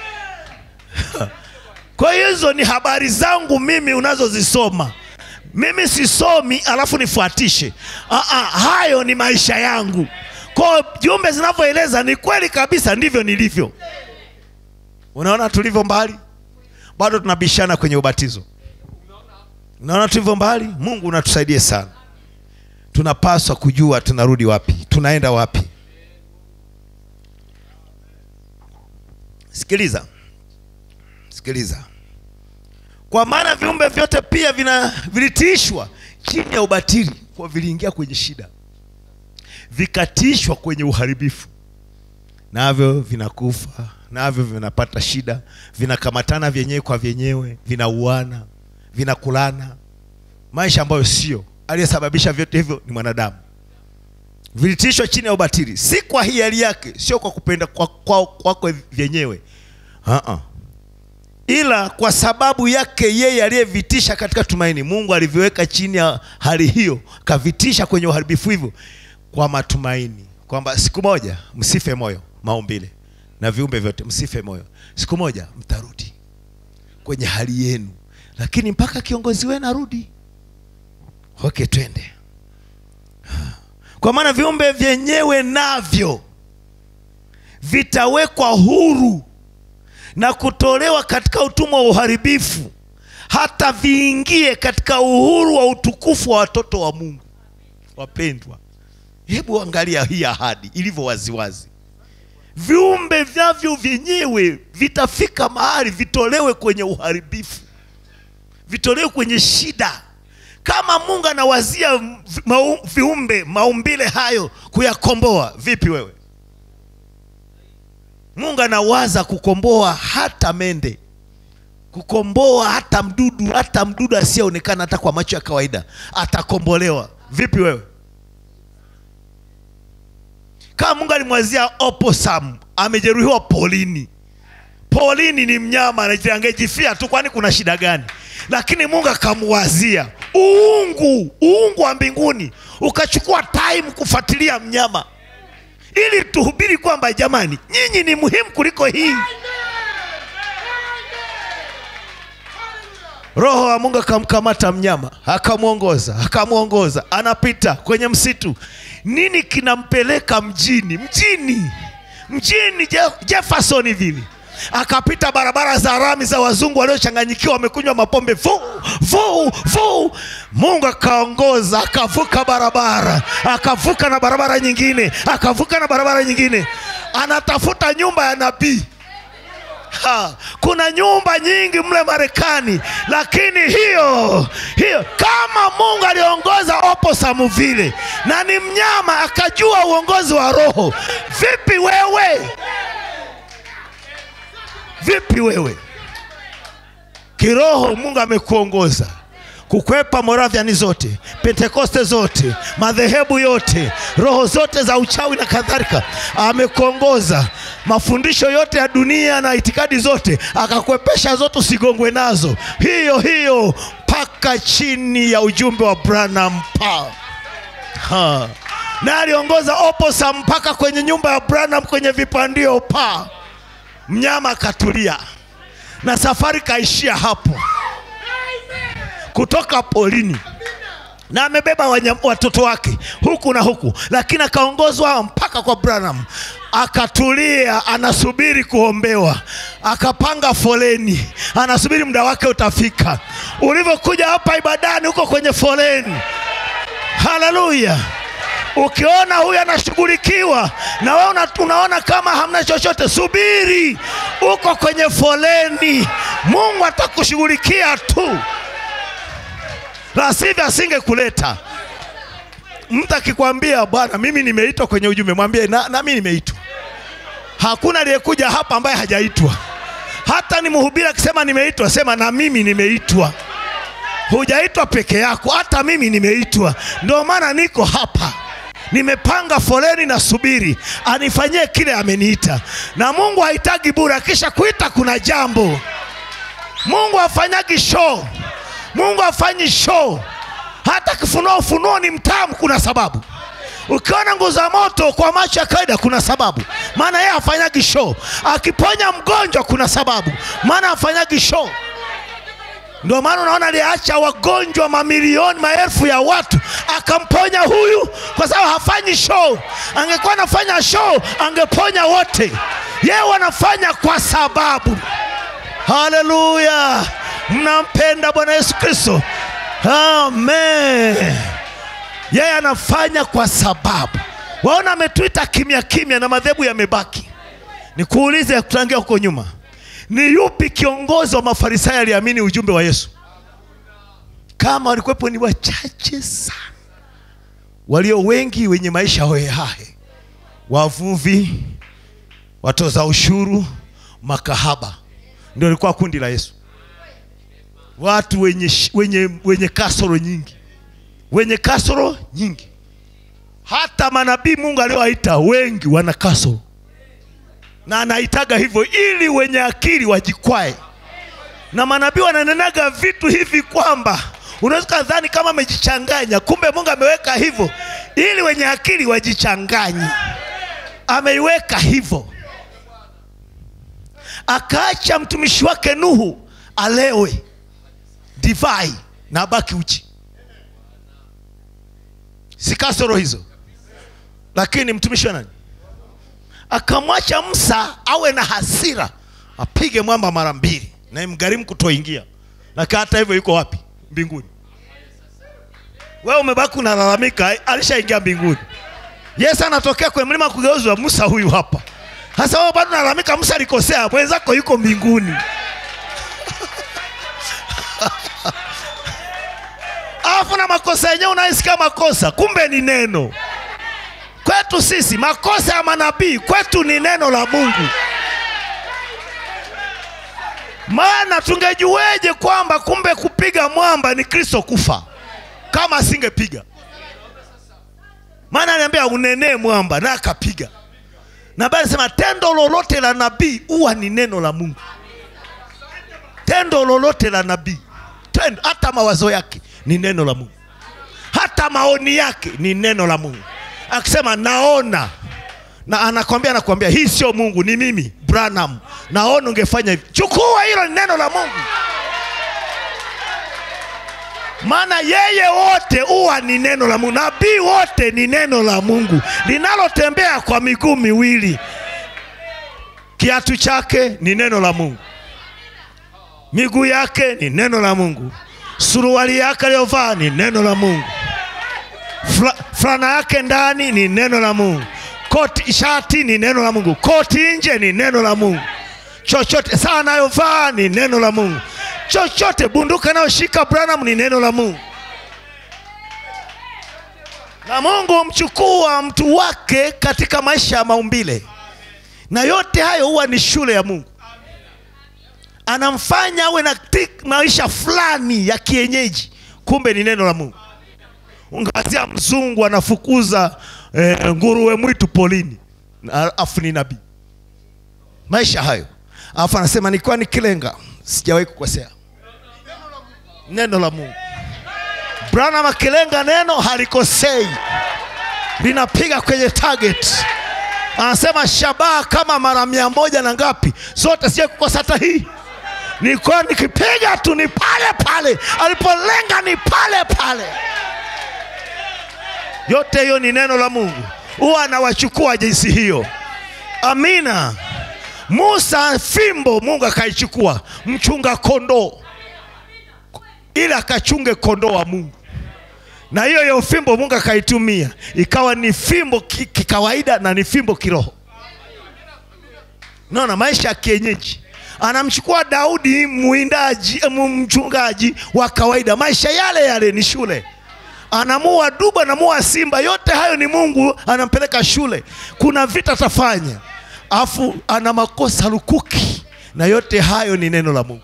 kwa hiyo hizo ni habari zangu mimi unazozisoma mimi sisomi alafu nifuatishe Aa, hayo ni maisha yangu kwa jumbe zinavyoeleza ni kweli kabisa ndivyo nilivyo unaona tulivyo mbali bado tunabishana kwenye ubatizo unaona tulivyo mbali mungu unatusaidie sana tunapaswa kujua tunarudi wapi tunaenda wapi sikiliza sikiliza kwa maana viumbe vyote pia vina vilitiishwa chini ya ubatili kwa viliingia kwenye shida vikatiishwa kwenye uharibifu navyo vinakufa navyo vinapata shida vinakamatana vyenyewe kwa vyenyewe vinauana vinakulana maisha ambayo sio aliyesababisha vyote hivyo ni mwanadamu vilitishwa chini ya ubatili si kwa hiari yake sio kwa kupenda kwako kwa, kwa, kwa vyenyewe uh-uh. ila kwa sababu yake yeye aliyevitisha katika tumaini mungu aliviweka chini ya hali hiyo kavitisha kwenye uharibifu hivyo kwa matumaini kwamba siku moja msife moyo maumbile na viumbe vyote msife moyo siku moja mtarudi kwenye hali yenu lakini mpaka kiongozi wenu arudi okay twende kwa maana viumbe vyenyewe navyo vitawekwa huru na kutolewa katika utumwa wa uharibifu hata viingie katika uhuru wa utukufu wa watoto wa mungu wapendwa hebu angalia hii ahadi ilivyo waziwazi viumbe vyavyo vyenyewe vitafika mahali vitolewe kwenye uharibifu vitolewe kwenye shida kama mungu anawazia mau, viumbe maumbile hayo kuyakomboa vipi wewe mungu anawaza kukomboa hata mende kukomboa hata mdudu hata mdudu asiyeonekana hata kwa macho ya kawaida atakombolewa vipi wewe kama mungu alimwazia oposam amejeruhiwa polini polini ni mnyama angejifia tu kwani kuna shida gani lakini mungu akamuwazia uungu uungu wa mbinguni ukachukua time kufuatilia mnyama ili tuhubiri kwamba jamani nyinyi ni muhimu kuliko hii roho wa mungu akamkamata mnyama akamwongoza akamwongoza anapita kwenye msitu nini kinampeleka mjini mjini mjini Je- jefferson vile akapita barabara za rami za wazungu waliochanganyikiwa wamekunywa mapombe vu vu vu mungu akaongoza akavuka barabara akavuka na barabara nyingine akavuka na barabara nyingine anatafuta nyumba ya nabii Ha, kuna nyumba nyingi mle Marekani, lakini hiyo hiyo, kama Mungu aliongoza oposamu vile na ni mnyama akajua uongozi wa roho, vipi wewe? vipi wewe kiroho mungu amekuongoza kukwepa moraviani zote pentekoste zote madhehebu yote roho zote za uchawi na kadhalika amekuongoza mafundisho yote ya dunia na itikadi zote akakwepesha zote usigongwe nazo hiyo hiyo mpaka chini ya ujumbe wa branham pa ha. na aliongoza oposa mpaka kwenye nyumba ya branham kwenye vipandio pa mnyama akatulia na safari kaishia hapo kutoka polini na amebeba wanya- watoto wake huku na huku lakini akaongozwa mpaka kwa branham akatulia anasubiri kuombewa akapanga foleni anasubiri muda wake utafika ulivyokuja hapa ibadani huko kwenye foleni haleluya ukiona huyu anashughulikiwa na wewe una- unaona kama hamna chochote subiri uko kwenye foleni mungu atakushughulikia tu la sivyo asingekuleta mtu akikwambia bwana mimi nimeitwa kwenye ujumbe mwambie na, na mimi nimeitwa hakuna aliyekuja hapa ambaye hajaitwa hata ni mhubiri akisema nimeitwa sema na mimi nimeitwa hujaitwa peke yako hata mimi nimeitwa ndio maana niko hapa nimepanga foleni na subiri anifanyie kile ameniita na mungu hahitaji bure akisha kuita kuna jambo mungu hafanyagi show mungu hafanyi show hata kifunua ufunuo ni mtamu kuna sababu ukiona nguzo za moto kwa macho ya kawaida kuna sababu maana yeye hafanyagi show akiponya mgonjwa kuna sababu maana hafanyagi show ndio maana unaona aliacha wagonjwa mamilioni maelfu ya watu akamponya huyu kwa sababu hafanyi show angekuwa anafanya show angeponya wote yeye wanafanya kwa sababu haleluya mnampenda bwana yesu kristo amen yeye anafanya kwa sababu waona ametuita kimya kimya na madhehebu yamebaki nikuulize tutangia huko nyuma ni yupi kiongozi wa mafarisayo aliamini ujumbe wa yesu kama walikuwepo ni wachache sana walio wengi wenye maisha hohehahe wavuvi watoza ushuru makahaba ndio likuwa kundi la yesu watu wenye, sh- wenye, wenye kasoro nyingi wenye kasoro nyingi hata manabii mungu aliowaita wengi wana kasoro na anaitaga hivyo ili wenye akili wajikwae na manabii wananenaga vitu hivi kwamba unaweza kadhani kama amejichanganya kumbe mungu ameweka hivyo ili wenye akili wajichanganye ameiweka hivyo akaacha mtumishi wake nuhu alewe divai na abaki uchi si kasoro hizo lakini mtumishi wa nani akamwacha Musa awe na hasira, apige mwamba mara mbili na imgharimu kutoingia, lakini hata hivyo yuko wapi? Mbinguni. Wewe umebaki unalalamika, alishaingia mbinguni. Yesu anatokea kwenye mlima kugeuzwa, Musa huyu hapa. Sasa wewe bado unalalamika, Musa alikosea, mwenzako yuko mbinguni. Alafu na makosa yenyewe unaisikia makosa, kumbe ni neno kwetu sisi makosa ya manabii kwetu ni neno la mungu maana tungejueje kwamba kumbe kupiga mwamba ni kristo kufa kama asingepiga maana aliambia unenee mwamba na akapiga na bali sema tendo lolote la nabii huwa ni neno la mungu tendo lolote la nabii tendo hata mawazo yake ni neno la mungu hata maoni yake ni neno la mungu akisema naona na anakwambia anakwambia hii sio mungu ni mimi branham naona ungefanya hivi chukua hilo ni neno la mungu maana yeye wote huwa ni neno la mungu nabii wote ni neno la mungu linalotembea kwa miguu miwili kiatu chake ni neno la mungu miguu yake ni neno la mungu suruali yake aliyovaa ni neno la mungu Fla, fulana yake ndani ni neno la Mungu, koti shati ni neno la Mungu, koti nje ni neno la Mungu, chochote saa anayovaa ni neno la Mungu, chochote bunduki anayoshika Branham ni neno la Mungu. Na Mungu humchukua mtu wake katika maisha ya maumbile, na yote hayo huwa ni shule ya Mungu. anamfanya awe na tik- maisha fulani ya kienyeji kumbe ni neno la mungu ungazia mzungu anafukuza eh, nguruwe mwitu polini Na- afu ni nabii maisha hayo alafu anasema nilikuwa nikilenga sijawahi kukosea neno la mungu branam akilenga neno halikosei linapiga kwenye target anasema shabaha kama mara mia moja na ngapi zote sija kukosa hata hii nilikuwa nikipiga tu ni pale pale alipolenga ni pale pale yote hiyo ni neno la mungu huwa anawachukua jinsi hiyo amina musa fimbo mungu akaichukua mchunga kondoo ili akachunge kondoo wa mungu na hiyo hiyo fimbo mungu akaitumia ikawa ni fimbo ki- kikawaida na ni fimbo kiroho naona maisha ya kienyeji anamchukua daudi mwindaji eh, mu- mchungaji wa kawaida maisha yale yale ni shule anamua duba anamua simba yote hayo ni mungu anampeleka shule kuna vita atafanya afu ana makosa lukuki na yote hayo ni neno la mungu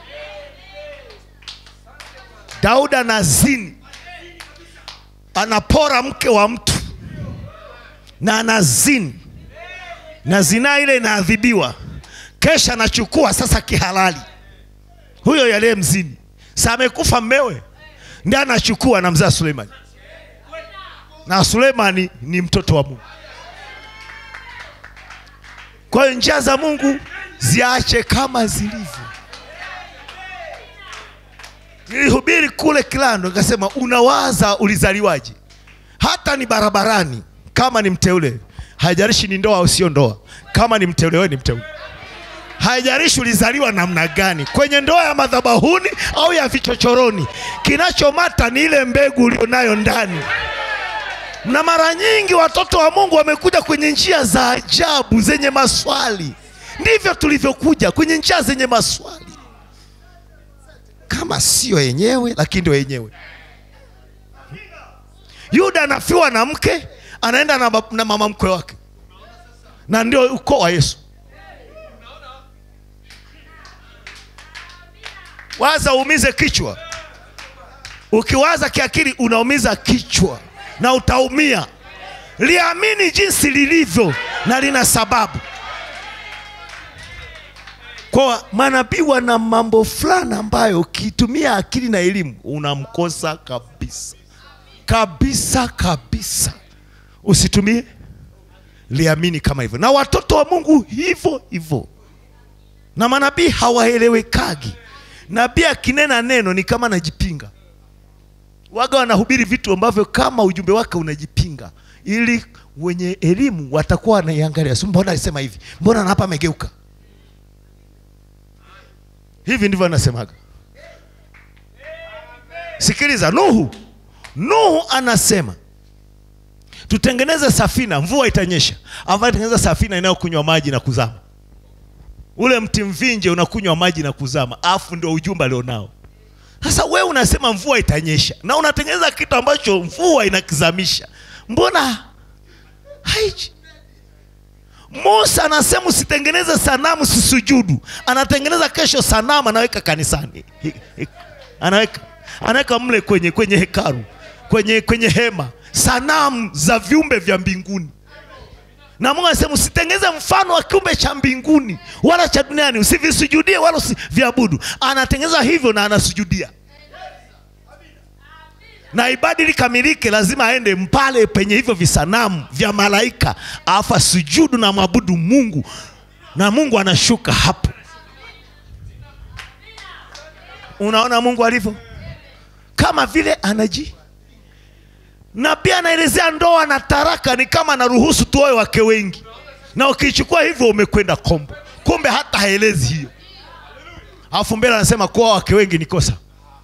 daudi anazini anapora mke wa mtu na anazini na zinaa ile inaadhibiwa kesha anachukua sasa kihalali huyo yaliye mzini sa amekufa mmewe ndi anachukua anamzaa suleimani na suleimani ni mtoto wa mungu kwa hiyo njia za mungu ziache kama zilivyo nilihubiri kule kilando nikasema unawaza ulizaliwaje hata ni barabarani kama ni mteule haijalishi ni ndoa au sio ndoa kama ni mteule wewe ni mteule haijalishi ulizaliwa namna gani kwenye ndoa ya madhabahuni au ya vichochoroni kinachomata ni ile mbegu ulionayo ndani na mara nyingi watoto wa mungu wamekuja kwenye njia za ajabu zenye maswali ndivyo tulivyokuja kwenye njia zenye maswali kama sio yenyewe lakini ndio yenyewe yuda anafiwa na mke anaenda na, bab- na mama mkwe wake na ndio ukoo wa yesu waza uumize kichwa ukiwaza kiakili unaumiza kichwa na utaumia liamini jinsi lilivyo na lina sababu kwa manabii wana mambo fulani ambayo ukitumia akili na elimu unamkosa kabisa kabisa kabisa usitumie liamini kama hivyo na watoto wa mungu hivyo hivyo na manabii hawaelewekagi nabii akinena neno ni kama anajipinga waga wanahubiri vitu ambavyo kama ujumbe wake unajipinga ili wenye elimu watakuwa wanaiangalia "Si mbona alisema hivi mbona na hapa amegeuka hivi ndivyo anasemaga sikiliza nuhu nuhu anasema tutengeneze safina mvua itanyesha ambayo tengeneza safina inayokunywa maji na kuzama ule mti mvinje unakunywa maji na kuzama afu ndio ujumbe alionao sasa wewe unasema mvua itanyesha na unatengeneza kitu ambacho mvua inakizamisha mbona haiji musa anasema usitengeneze sanamu sisujudu anatengeneza kesho sanamu anaweka kanisani Hi- hi- anaweka anaweka mle kwenye kwenye hekaru kwenye kwenye hema sanamu za viumbe vya mbinguni na mungu anasema usitengeneze mfano wa kiumbe cha mbinguni wala cha duniani usivisujudie wala usiviabudu anatengeneza hivyo na anasujudia na ibada ili kamilike lazima aende mpale penye hivyo visanamu vya malaika alafu asujudu na mwabudu mungu na mungu anashuka hapo unaona mungu alivyo kama vile anaji na pia anaelezea ndoa na taraka ni kama anaruhusu tuoe wake wengi na ukichukua hivyo umekwenda kombo kumbe hata haelezi hiyo alafu mbele anasema kuoa wake wengi ni kosa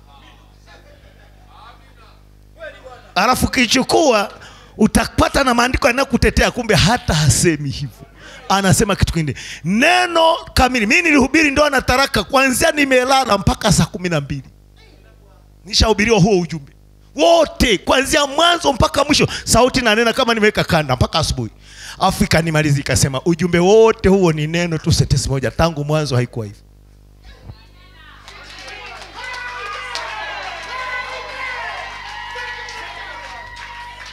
alafu ukichukua utapata na maandiko yanayokutetea kumbe hata hasemi hivyo anasema kitu kingine neno kamili mi nilihubiri ndoa na taraka kwanzia nimelala mpaka saa kumi na mbili nishahubiriwa huo ujumbe wote kuanzia mwanzo mpaka mwisho sauti nanena kama nimeweka kanda mpaka asubuhi afu ikanimaliza ikasema ujumbe wote huo ni neno tu sentensi moja tangu mwanzo haikuwa hivi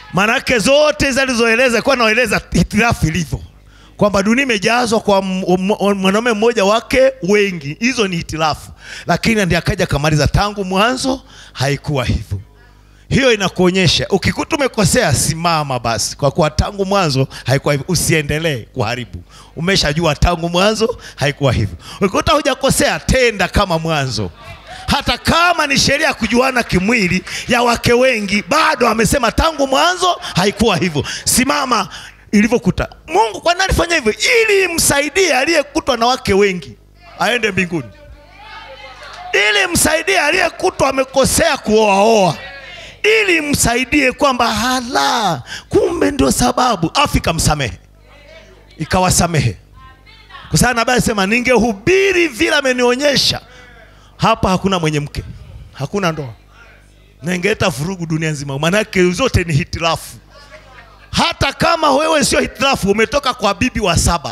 maanake zote zalizoeleza kuwa naeleza hitilafu ilivyo kwamba dunia imejazwa kwa m- m- mwanaume mmoja wake wengi hizo ni hitilafu lakini ndi akaja akamaliza tangu mwanzo haikuwa hivyo hiyo inakuonyesha ukikuta umekosea simama basi kwa kuwa tangu mwanzo haikuwa hivyo usiendelee kuharibu umeshajua tangu mwanzo haikuwa hivyo ukikuta hujakosea tenda kama mwanzo hata kama ni sheria ya kujuana kimwili ya wake wengi bado amesema tangu mwanzo haikuwa hivyo simama ilivyokuta mungu kwa nini alifanya hivyo ili msaidie aliyekutwa na wake wengi aende mbinguni ili msaidie aliyekutwa amekosea kuoaoa ili msaidie kwamba hala kumbe ndio sababu afu ikamsamehe ikawasamehe kwa sababu nabii alisema ningehubiri vile amenionyesha hapa hakuna mwenye mke hakuna ndoa na ingeleta vurugu dunia nzima maanake zote ni hitilafu hata kama wewe sio hitilafu umetoka kwa bibi wa saba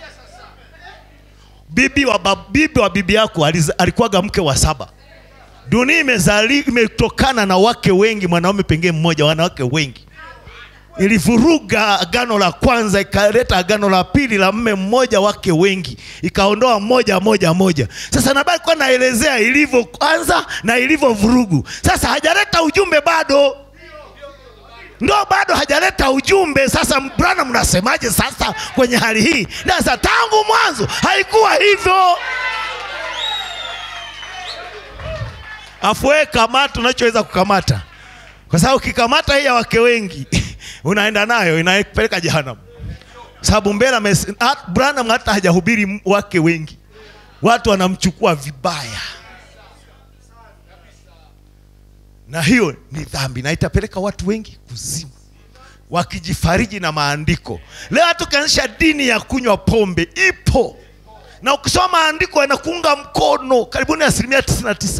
bibi wa, bab, bibi, wa bibi yako aliz- alikuwaga mke wa saba dunia imezali imetokana na wake wengi mwanaume pengine mmoja wanawake wengi ilivuruga agano la kwanza ikaleta agano la pili la mme mmoja wake wengi ikaondoa moja moja moja sasa nabaki kuwa naelezea ilivyoanza na ilivyo vurugu sasa hajaleta ujumbe bado ndo bado hajaleta ujumbe sasa brana mnasemaje sasa kwenye hali hii sasa tangu mwanzo haikuwa hivyo afu wewe kamata unachoweza kukamata kwa sababu ukikamata hii ya wake wengi unaenda nayo inapeleka jehanamu sababu mbele ames- hat- Branham hata hajahubiri m- wake wengi watu wanamchukua vibaya na hiyo ni dhambi na itapeleka watu wengi kuzimu wakijifariji na maandiko leo hata ukianzisha dini ya kunywa pombe ipo na ukisoma maandiko yanakuunga mkono karibuni asilimia 99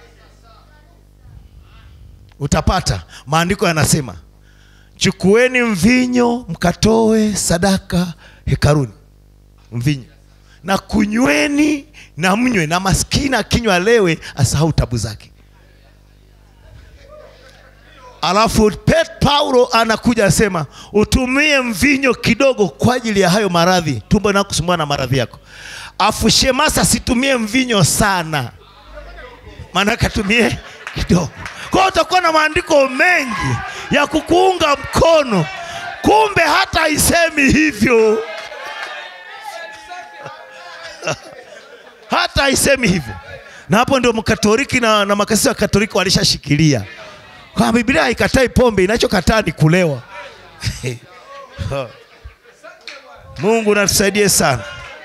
utapata maandiko yanasema chukueni mvinyo mkatoe sadaka hekaruni mvinyo na kunyweni na mnywe na maskini akinywa lewe asahau tabu zake alafu pet paulo anakuja asema utumie mvinyo kidogo kwa ajili ya hayo maradhi tumbo na kusumbua na maradhi yako afu shemasa asitumie mvinyo sana maanake atumie kidogo kwao utakuwa na maandiko mengi ya kukuunga mkono kumbe hata haisemi hivyo hata haisemi hivyo na hapo ndio mkatoliki na, na makasisi wa katoliki walishashikilia kwa biblia haikatai pombe inachokataa ni kulewa mungu natusaidie sana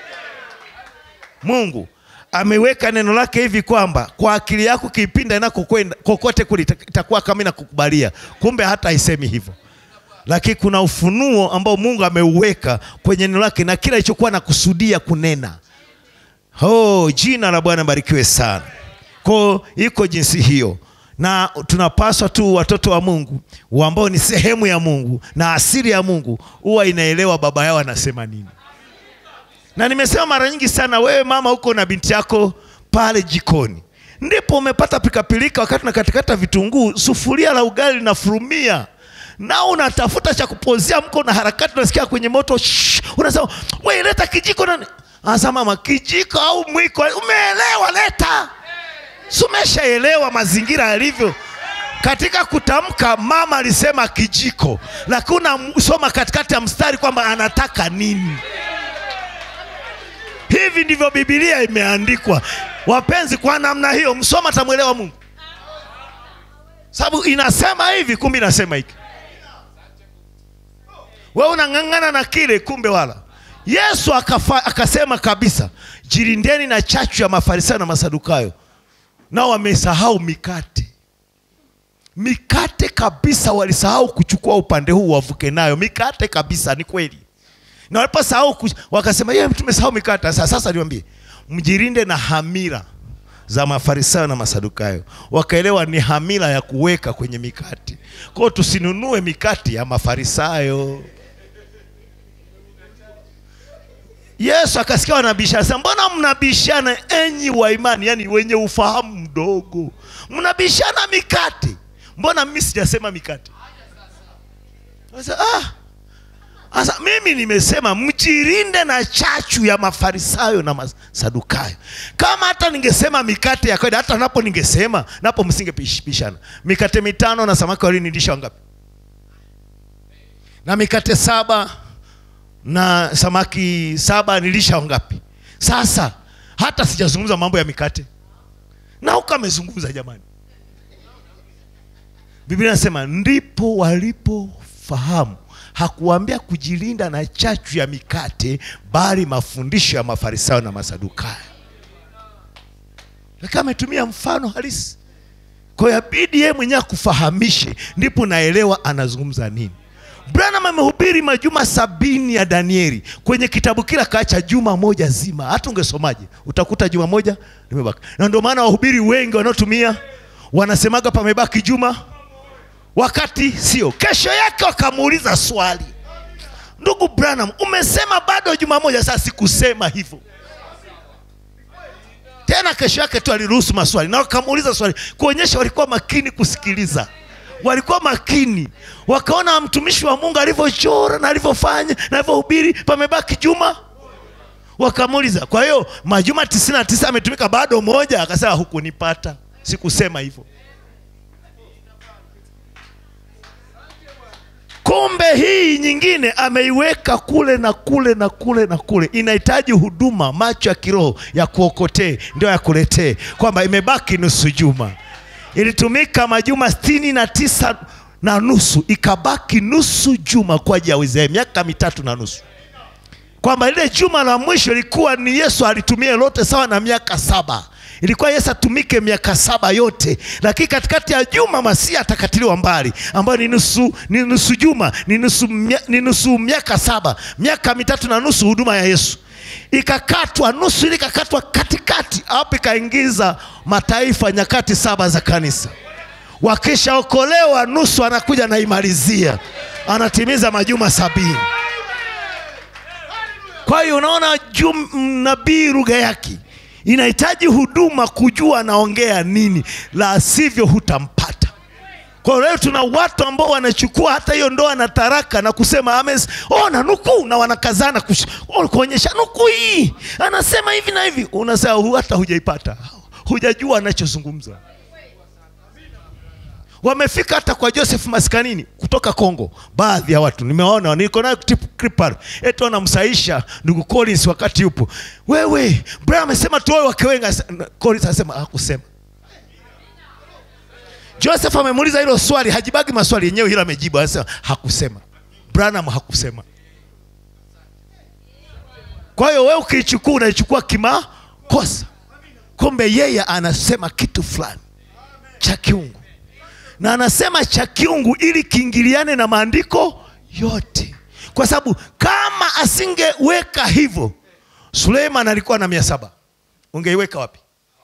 mungu ameweka neno lake hivi kwamba kwa akili yako kiipinda inakokwenda kokote kule ita- itakuwa kama inakukubalia kumbe hata haisemi hivyo lakini kuna ufunuo ambao mungu ameuweka kwenye neno lake na kila ilichokuwa nakusudia kunena oh, jina la bwana barikiwe sana ko iko jinsi hiyo na tunapaswa tu watoto wa mungu ambao ni sehemu ya mungu na asili ya mungu huwa inaelewa baba yao anasema nini na nimesema mara nyingi sana wewe mama huko na binti yako pale jikoni ndipo umepata pikapilika wakati unakatakata vitunguu sufuria la ugali linafurumia na unatafuta cha kupozea mko na harakati unasikia kwenye moto shh, unasema we leta kijiko nani anasema mama kijiko au mwiko umeelewa leta si umeshaelewa mazingira yalivyo katika kutamka mama alisema kijiko lakini unasoma katikati ya mstari kwamba anataka nini hivi ndivyo bibilia imeandikwa wapenzi kwa namna hiyo msoma tamwelewa mungu sababu inasema hivi kumbe inasema hiki we unang'ang'ana na kile kumbe wala yesu akafa, akasema kabisa jirindeni na chachu ya mafarisayo na masadukayo nao wamesahau mikate mikate kabisa walisahau kuchukua upande huu wavuke nayo mikate kabisa ni kweli na waliposahau kuch- wakasema ye tumesahau mikate sasa, sasa niwambie mjirinde na hamira za mafarisayo na masadukayo wakaelewa ni hamira ya kuweka kwenye mikate kwao tusinunue mikate ya mafarisayo yesu akasikia wanabishana sema mbona mnabishana enyi wa imani yani wenye ufahamu mdogo mnabishana mikate mbona mimi sijasema mikate Sasa, ah, sasa mimi nimesema mjilinde na chachu ya mafarisayo na masadukayo. Kama hata ningesema mikate ya kawaida, hata napo ningesema napo msingepishana. Mikate mitano na samaki walinilisha wangapi? Na mikate saba na samaki saba nilisha wangapi? Sasa hata sijazungumza mambo ya mikate, na huko amezungumza jamani. Biblia inasema ndipo walipofahamu hakuambia kujilinda na chachu ya mikate, bali mafundisho ya Mafarisayo na Masadukayo. Lakini ametumia mfano halisi, kwa hiyo yabidi yeye mwenyewe akufahamishe, ndipo naelewa anazungumza nini. Branham amehubiri majuma sabini ya Danieli kwenye kitabu kila kaacha juma moja zima. Hata ungesomaje utakuta juma moja limebaki, na ndio maana wahubiri wengi wanaotumia wanasemaga pamebaki juma wakati sio. Kesho yake wakamuuliza swali, ndugu Branham, umesema bado juma moja. Sasa sikusema hivyo tena. Kesho yake tu aliruhusu maswali na wakamuuliza swali, kuonyesha walikuwa makini kusikiliza, walikuwa makini, wakaona mtumishi wa Mungu alivyochora na alivyofanya na alivyohubiri, pamebaki juma wakamuuliza. Kwa hiyo majuma tisini na tisa ametumika, bado moja. Akasema hukunipata, sikusema hivyo. Kumbe hii nyingine ameiweka kule na kule na kule na kule, inahitaji huduma, macho ya kiroho ya kuokotee, ndio yakuletee kwamba imebaki nusu juma. Ilitumika majuma sitini na tisa na nusu, ikabaki nusu juma kwa ajili ya Israeli, miaka mitatu na nusu, kwamba lile juma la mwisho ilikuwa ni Yesu alitumia lote sawa na miaka saba ilikuwa Yesu atumike miaka saba yote, lakini katikati ya juma Masia atakatiliwa mbali, ambayo ni nusu, ni nusu juma ni nusu, mia, ni nusu miaka saba, miaka mitatu na nusu huduma ya Yesu ikakatwa nusu, ili ikakatwa katikati hapo, ikaingiza mataifa nyakati saba za kanisa. Wakishaokolewa nusu, anakuja anaimalizia, anatimiza majuma sabini. Kwa hiyo unaona nabii lugha yake inahitaji huduma kujua anaongea nini, la sivyo hutampata. Kwa hiyo leo tuna watu ambao wanachukua hata hiyo ndoa na taraka na kusema ames, oh, na nukuu na wanakazana oh, kuonyesha nukuu hii anasema hivi na hivi, unasema hata hujaipata, hujajua anachozungumza. Wamefika hata kwa Joseph maskanini kutoka Kongo, baadhi ya watu nimewaona, niko nayo clip pale, eti wanamsaisha ndugu Collins wakati yupo. Wewe Branham amesema tuoe wake wengi. Collins anasema hakusema. Joseph amemuuliza hilo swali, hajibagi maswali yenyewe, hilo amejibu, anasema hakusema. Branham hakusema. Kwa hiyo wewe ukiichukua unaichukua kimakosa, kumbe yeye anasema kitu fulani cha kiungu na anasema cha kiungu ili kiingiliane na maandiko yote, kwa sababu kama asingeweka hivyo, Suleiman alikuwa na mia saba ungeiweka wapi?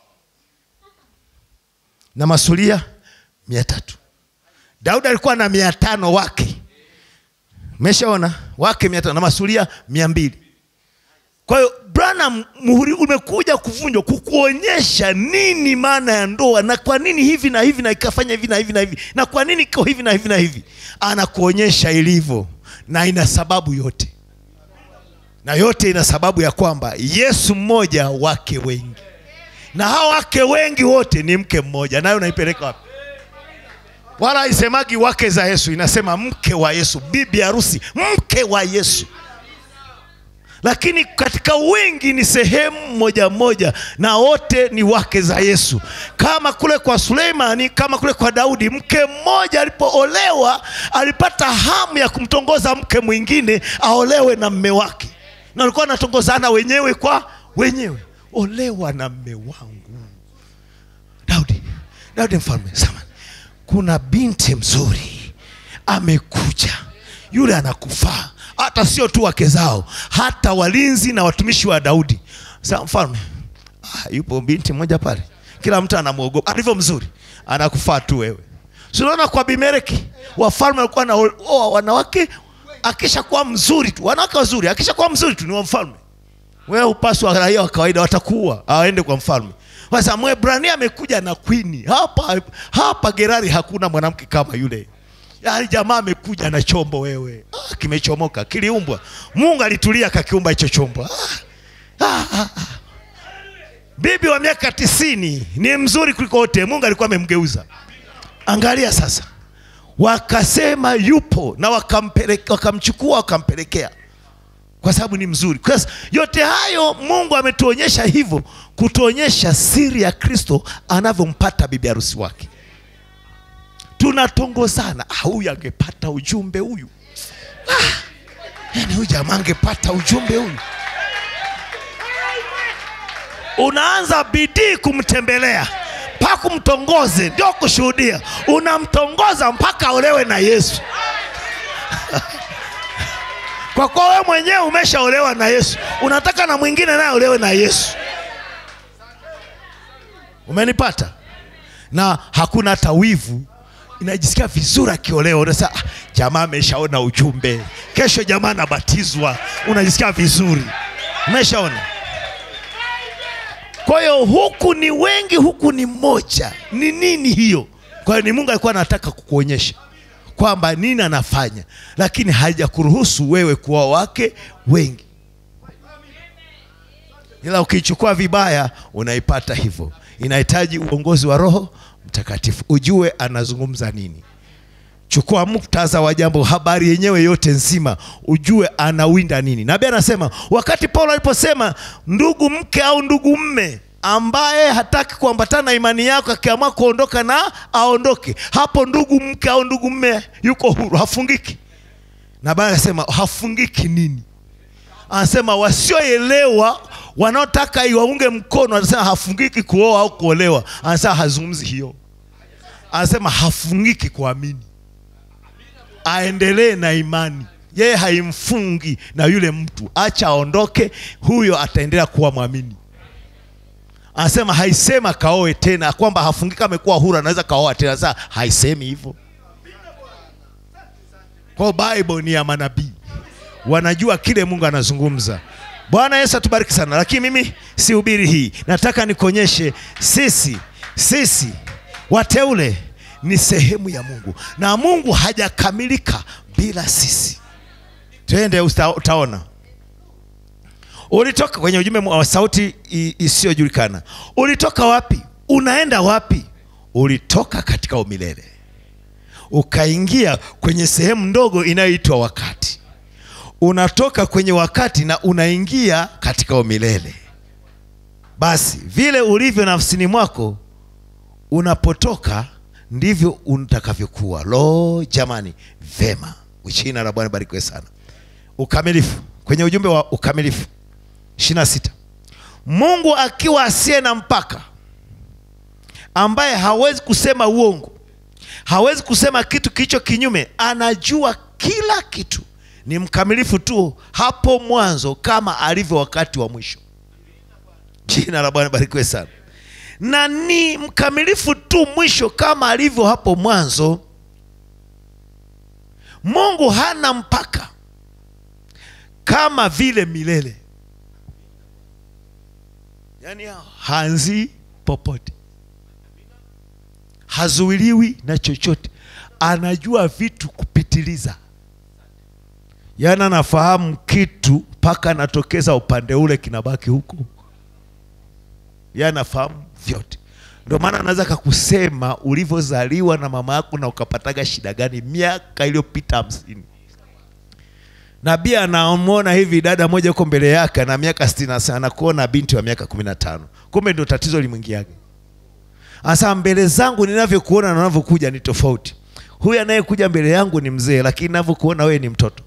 Na masulia mia tatu Daudi alikuwa na mia tano wake, meshaona wake mia tano na masulia mia mbili Kwa hiyo Branham muhuri umekuja kuvunjwa kukuonyesha nini maana ya ndoa na kwa nini hivi na hivi na ikafanya hivi na hivi na hivi na kwa nini iko hivi na hivi na hivi, anakuonyesha ilivyo, na ina sababu yote, na yote ina sababu ya kwamba Yesu mmoja, wake wengi, na hao wake wengi wote ni mke mmoja. Nayo unaipeleka wapi? Wala haisemagi wake za Yesu, inasema mke wa Yesu, bibi harusi, mke wa Yesu lakini katika wingi ni sehemu moja moja, na wote ni wake za Yesu. Kama kule kwa Suleimani, kama kule kwa Daudi, mke mmoja alipoolewa alipata hamu ya kumtongoza mke mwingine aolewe na mme wake, na walikuwa wanatongozana wenyewe kwa wenyewe, olewa na mme wangu. Daudi, Daudi mfalme, sama, kuna binti mzuri amekuja, yule anakufaa hata sio tu wake zao, hata walinzi na watumishi wa Daudi. Sasa mfalme, ah, yupo binti mmoja pale, kila mtu anamwogopa, alivyo mzuri, anakufaa tu wewe. Unaona kwa Abimeleki wafalme walikuwa na oa wanawake, akishakuwa mzuri tu, wanawake wazuri, akishakuwa mzuri tu ni wa mfalme. Wewe upaswa raia wa kawaida watakuwa aende kwa mfalme. Sasa Mwebrania amekuja na kwini hapa hapa Gerari, hakuna mwanamke kama yule yaani jamaa amekuja na chombo wewe ah, kimechomoka kiliumbwa mungu alitulia akakiumba hicho chombo ah, ah, ah, ah. bibi wa miaka tisini ni mzuri kuliko wote mungu alikuwa amemgeuza angalia sasa wakasema yupo na wakampeleke- wakamchukua wakampelekea kwa sababu ni mzuri kwa sasa, yote hayo mungu ametuonyesha hivyo kutuonyesha siri ya kristo anavyompata bibi harusi wake tunatongozana ah, huyu angepata ujumbe huyu ah, yani huyu jamaa angepata ujumbe huyu unaanza bidii kumtembelea mpaka umtongoze ndio kushuhudia unamtongoza mpaka aolewe na yesu kwa kuwa wewe mwenyewe umeshaolewa na yesu unataka na mwingine naye aolewe na yesu umenipata na hakuna hata wivu inajisikia vizuri akiolewa unasema ah, jamaa ameshaona ujumbe kesho jamaa anabatizwa unajisikia vizuri umeshaona kwa hiyo huku ni wengi huku ni mmoja ni nini hiyo kwa hiyo ni mungu alikuwa anataka kukuonyesha kwamba nini anafanya lakini hajakuruhusu wewe kuwa wake wengi ila ukiichukua vibaya unaipata hivyo inahitaji uongozi wa roho mtakatifu ujue anazungumza nini chukua muktadha wa jambo habari yenyewe yote nzima ujue anawinda nini nabii anasema wakati paulo aliposema ndugu mke au ndugu mme ambaye hataki kuambatana na imani yako akiamua kuondoka na aondoke hapo ndugu mke au ndugu mme yuko huru hafungiki na baada anasema hafungiki nini anasema wasioelewa wanaotaka iwaunge mkono anasema hafungiki kuoa au kuolewa anasema hazungumzi hiyo anasema hafungiki kuamini aendelee na imani yeye haimfungi na yule mtu acha aondoke huyo ataendelea kuwa mwamini anasema haisema kaoe tena kwamba hafungika amekuwa huru anaweza kaoa tena sasa haisemi hivyo kwa bible ni ya manabii wanajua kile mungu anazungumza bwana yesu atubariki sana lakini mimi sihubiri hii nataka nikuonyeshe sisi sisi wateule ni sehemu ya mungu na mungu hajakamilika bila sisi twende usta- utaona ulitoka kwenye ujumbe wa sauti i- isiyojulikana ulitoka wapi unaenda wapi ulitoka katika umilele ukaingia kwenye sehemu ndogo inayoitwa wakati unatoka kwenye wakati na unaingia katika umilele basi vile ulivyo nafsini mwako unapotoka ndivyo utakavyokuwa lo jamani vema jina la bwana barikiwe sana ukamilifu kwenye ujumbe wa ukamilifu 26 mungu akiwa asiye na mpaka ambaye hawezi kusema uongo hawezi kusema kitu kilicho kinyume anajua kila kitu ni mkamilifu tu hapo mwanzo kama alivyo wakati wa mwisho jina la bwana barikiwe sana na ni mkamilifu tu mwisho kama alivyo hapo mwanzo mungu hana mpaka kama vile milele yaani haanzii popote hazuiliwi na chochote anajua vitu kupitiliza yaani anafahamu kitu mpaka anatokeza upande ule kinabaki huku yeye anafahamu vyote ndio maana anaweza kakusema ulivyozaliwa na mama yako na ukapataga shida gani miaka iliyopita hamsini nabii anamwona hivi dada moja huko mbele yake na miaka sitini na sita anakuona binti wa miaka kumi na tano kumbe ndio tatizo limwingiaga Asa mbele zangu ninavyokuona na unavyokuja ni tofauti. Huyu anayekuja mbele yangu ni mzee, lakini ninavyokuona wewe ni mtoto.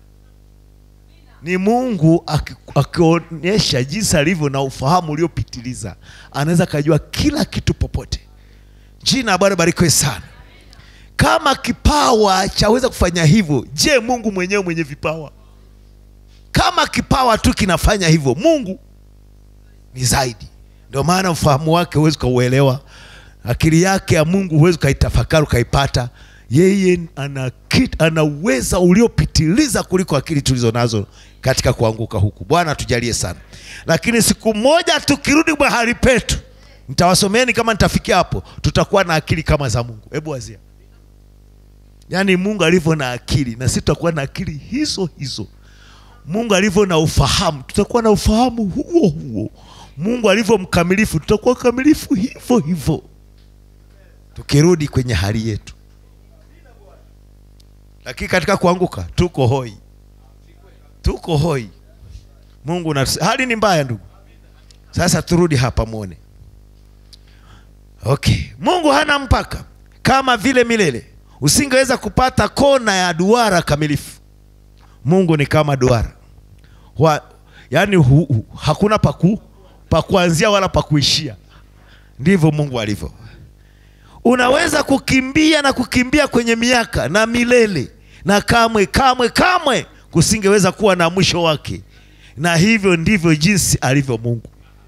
Ni Mungu aki- akionyesha jinsi alivyo na ufahamu uliopitiliza, anaweza kajua kila kitu popote. Jina la Bwana barikiwe sana. Kama kipawa chaweza kufanya hivyo, je, Mungu mwenyewe mwenye vipawa? Kama kipawa tu kinafanya hivyo, Mungu ni zaidi. Ndio maana ufahamu wake huwezi ukauelewa, akili yake ya Mungu huwezi ukaitafakari ukaipata. Yeye ana kit- ana uweza uliopitiliza kuliko akili tulizo nazo katika kuanguka huku. Bwana tujalie sana. Lakini siku moja tukirudi mahali petu, nitawasomeeni kama nitafikia hapo, tutakuwa na akili kama za Mungu. Hebu wazia, yaani mungu alivyo na akili na sisi tutakuwa na akili hizo hizo mungu alivyo na ufahamu tutakuwa na ufahamu huo huo mungu alivyo mkamilifu tutakuwa kamilifu hivyo hivyo tukirudi kwenye hali yetu lakini katika kuanguka tuko hoi tuko hoi mungu na hali ni mbaya ndugu sasa turudi hapa mwone okay mungu hana mpaka kama vile milele usingeweza kupata kona ya duara kamilifu mungu ni kama duara Wa, yaani hu, hu, hakuna paku pa kuanzia wala pa kuishia ndivyo mungu alivyo unaweza kukimbia na kukimbia kwenye miaka na milele na kamwe kamwe kamwe kusingeweza kuwa na mwisho wake na hivyo ndivyo jinsi alivyo mungu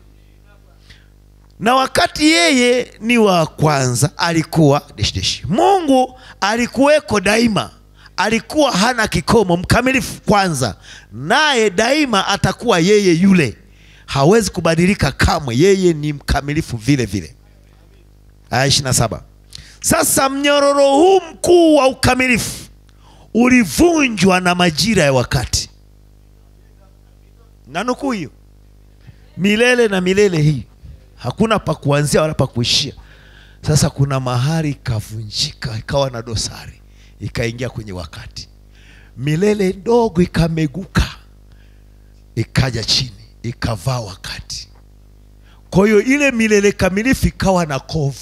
na wakati yeye ni wa kwanza alikuwa dish dish. mungu alikuweko daima alikuwa hana kikomo mkamilifu kwanza naye daima atakuwa yeye yule hawezi kubadilika kamwe yeye ni mkamilifu vile vile aya 27 sasa mnyororo huu mkuu wa ukamilifu ulivunjwa na majira ya wakati na nukuu hiyo milele na milele hii hakuna pa kuanzia wala pa kuishia sasa kuna mahali ikavunjika ikawa na dosari ikaingia kwenye wakati milele ndogo ikameguka ikaja chini ikavaa wakati kwa hiyo ile milele kamilifu ikawa na kovu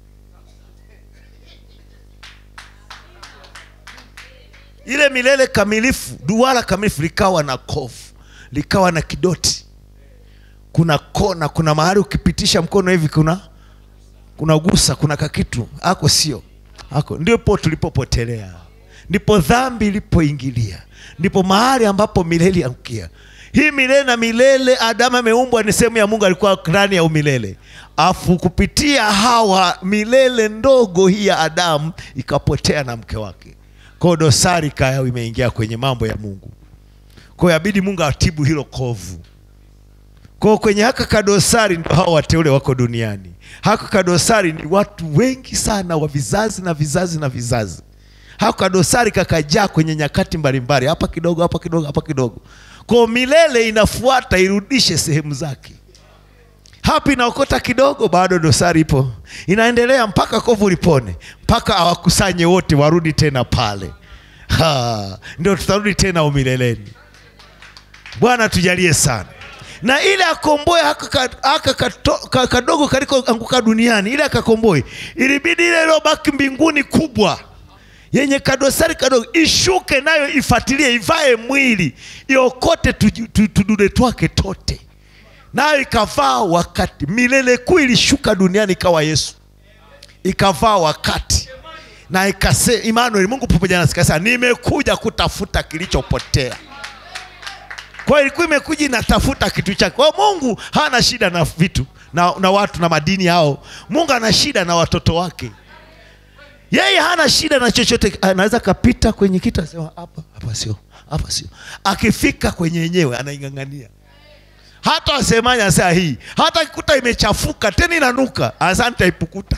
ile milele kamilifu duara kamilifu likawa na kovu likawa na kidoti kuna kona kuna mahali ukipitisha mkono hivi kuna kuna gusa kuna kakitu ako sio ako ndipo tulipopotelea ndipo dhambi ilipoingilia ndipo mahali ambapo milele angukia hii milele na milele adamu ameumbwa ni sehemu ya mungu alikuwa ndani ya umilele afu kupitia hawa milele ndogo hii ya adamu ikapotea na mke wake kwao dosari kaya imeingia kwenye mambo ya mungu kwao yabidi mungu atibu hilo kovu kwao kwenye haka kadosari ndo hao wateule wako duniani haka kadosari ni watu wengi sana wa vizazi na vizazi na vizazi hako kadosari kakajaa kwenye nyakati mbalimbali hapa kidogo hapa kidogo hapa kidogo kwao milele inafuata irudishe sehemu zake hapa inaokota kidogo bado dosari ipo inaendelea mpaka kovu lipone mpaka awakusanye wote warudi tena pale Ha, ndio tutarudi tena umileleni bwana tujalie sana na ile akomboe haka, ka- haka kato- ka- kadogo kalikoanguka duniani ile akakomboe ilibidi ile iliyobaki mbinguni kubwa yenye kadosari kadogo ishuke nayo ifuatilie ivae mwili iokote tuju- tu- tudude twake tote nayo ikavaa wakati milele kuu ilishuka duniani ikawa yesu ikavaa wakati na ikase Emmanuel, Mungu pamoja nasi, kasema nimekuja kutafuta kilichopotea. Kwa hiyo ilikuwa imekuja inatafuta kitu chake. Kwa hiyo Mungu hana shida na vitu na, na watu na madini yao. Mungu ana shida na watoto wake. Yeye hana shida na chochote, anaweza kapita kwenye kitu asema hapa hapa sio, hapa sio. Akifika kwenye yenyewe anaing'ang'ania hata wasemaje, anasema hii, hata kikuta imechafuka tena inanuka, anasema nitaipukuta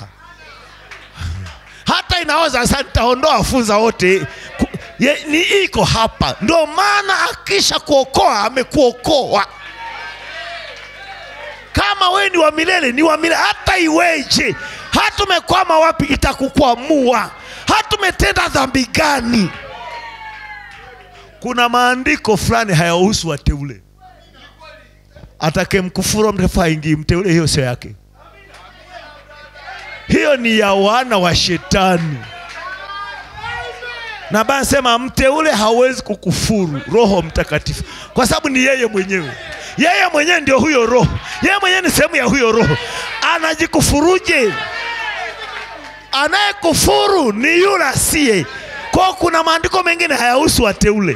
hata inaoza sasa nitaondoa funza wote Ku- ye- ni iko hapa ndio maana akisha kuokoa amekuokoa kama wewe ni wa milele ni wa milele hata iweje hata umekwama wapi itakukwamua hata umetenda dhambi gani kuna maandiko fulani hayahusu wateule atakemkufuru mrefu haingii mteule hiyo sio yake hiyo ni ya wana wa shetani na Biblia sema mteule hawezi kukufuru roho mtakatifu kwa sababu ni yeye mwenyewe yeye mwenyewe ndio huyo roho yeye mwenyewe ni sehemu ya huyo roho anajikufuruje anayekufuru ni yule asiye kwao kuna maandiko mengine hayahusu wateule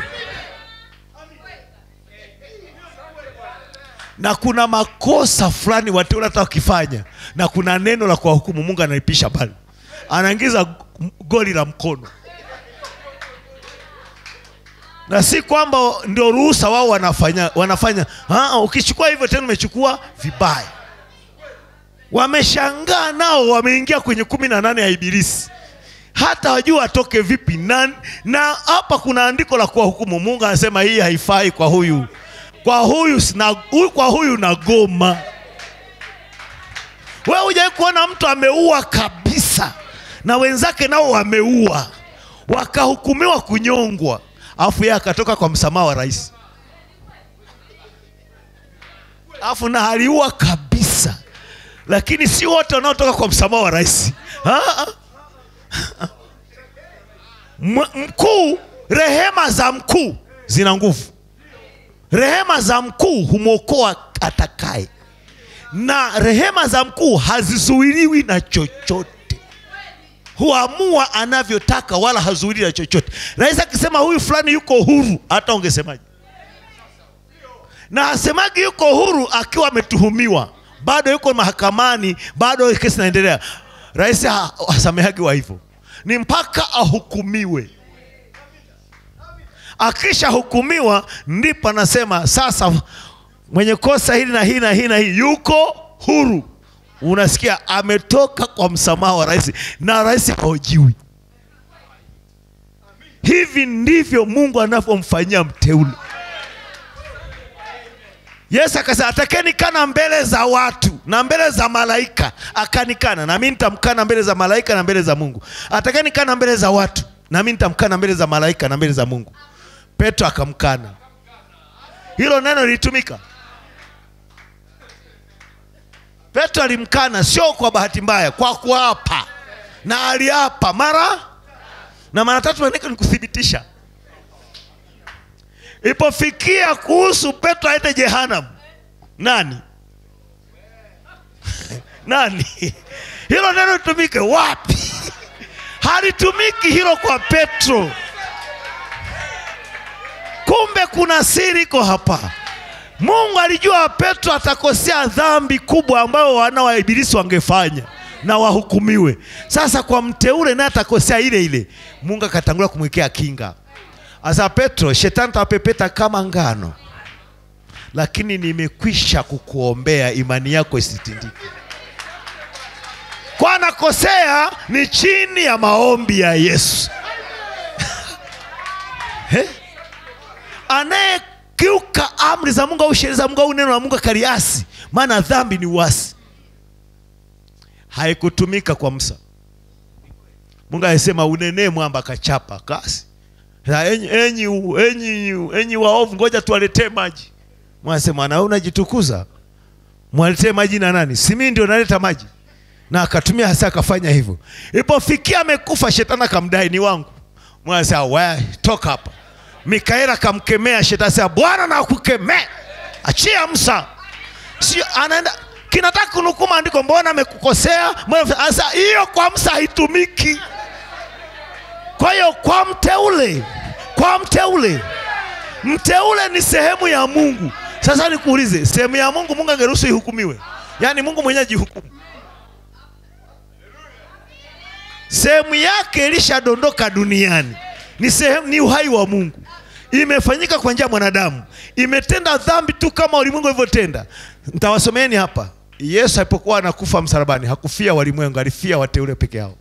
na kuna makosa fulani wateule hata wakifanya na kuna neno la kuwahukumu mungu analipisha pale anaingiza g- goli la mkono na si kwamba ndio ruhusa wao wanafanya wanafanya ah, ukichukua hivyo tena umechukua vibaya wameshangaa nao wameingia kwenye kumi na nane ya ibilisi hata wajua atoke vipi na, na hapa kuna andiko la kuwahukumu mungu anasema hii haifai kwa huyu kwa huyu sina, huyu kwa huyu nagoma wewe hujawai kuona mtu ameua kabisa na wenzake nao wameua wakahukumiwa kunyongwa alafu yeye akatoka kwa msamaha wa rais alafu na aliua kabisa lakini si wote wanaotoka kwa msamaha wa rais Ah, ah. M- mkuu rehema za mkuu zina nguvu rehema za mkuu humwokoa atakaye na rehema za mkuu hazizuiliwi na chochote huamua anavyotaka wala hazuiliwi na chochote rais akisema huyu fulani yuko huru hata ungesemaje na asemagi yuko huru akiwa ametuhumiwa bado yuko mahakamani bado kesi inaendelea rais ha- hasamehagi wa hivyo ni mpaka ahukumiwe akishahukumiwa ndipo anasema sasa mwenye kosa hili na hii na hii na hii yuko huru unasikia ametoka kwa msamaha wa rais na rais haojiwi hivi ndivyo mungu anavyomfanyia mteule yesu akasema atakayenikana mbele za watu na mbele za malaika akanikana na mi nitamkana mbele za malaika na mbele za mungu atakayenikana mbele za watu na mi nitamkana mbele za malaika na mbele za mungu petro akamkana hilo neno lilitumika petro alimkana sio kwa bahati mbaya kwa kuapa na aliapa mara na mara tatu manake ni kuthibitisha ipofikia kuhusu petro aende jehanamu nani nani hilo neno litumike wapi halitumiki hilo kwa petro kumbe kuna siri iko hapa mungu alijua petro atakosea dhambi kubwa ambayo wana wa ibilisi wangefanya na wahukumiwe sasa kwa mteule naye atakosea ile ile mungu akatangulia kumwekea kinga asa petro shetani tawapepeta kama ngano lakini nimekwisha kukuombea imani yako isitindike kwa anakosea ni chini ya maombi ya yesu Eh? anayekiuka amri za mungu au sheria za mungu au neno la mungu akaliasi maana dhambi ni uasi haikutumika kwa msa mungu alisema unenee mwamba akachapa kasi Na enyi, enyi, enyi, enyi waovu ngoja tuwaletee maji mwasema na wewe unajitukuza mwaletee maji na nani si mimi ndio naleta maji na akatumia hasa akafanya hivyo ipofikia amekufa shetani akamdai ni wangu mwasema we toka hapa mikaeli akamkemea shetani sema bwana na kukemea achia msa sio anaenda kinataka kunukuu maandiko mbona amekukosea Mbona- sasa hiyo kwa msa haitumiki kwa hiyo kwa mteule kwa mteule mteule ni sehemu ya mungu sasa nikuulize sehemu ya mungu mungu angeruhusu ihukumiwe yaani mungu mwenyewe ajihukumu sehemu yake ilishadondoka duniani ni sehemu ni uhai wa mungu imefanyika kwa njia ya mwanadamu imetenda dhambi tu kama ulimwengu ulivyotenda ntawasomeeni hapa yesu alipokuwa anakufa msalabani hakufia walimwengu alifia wateule peke yao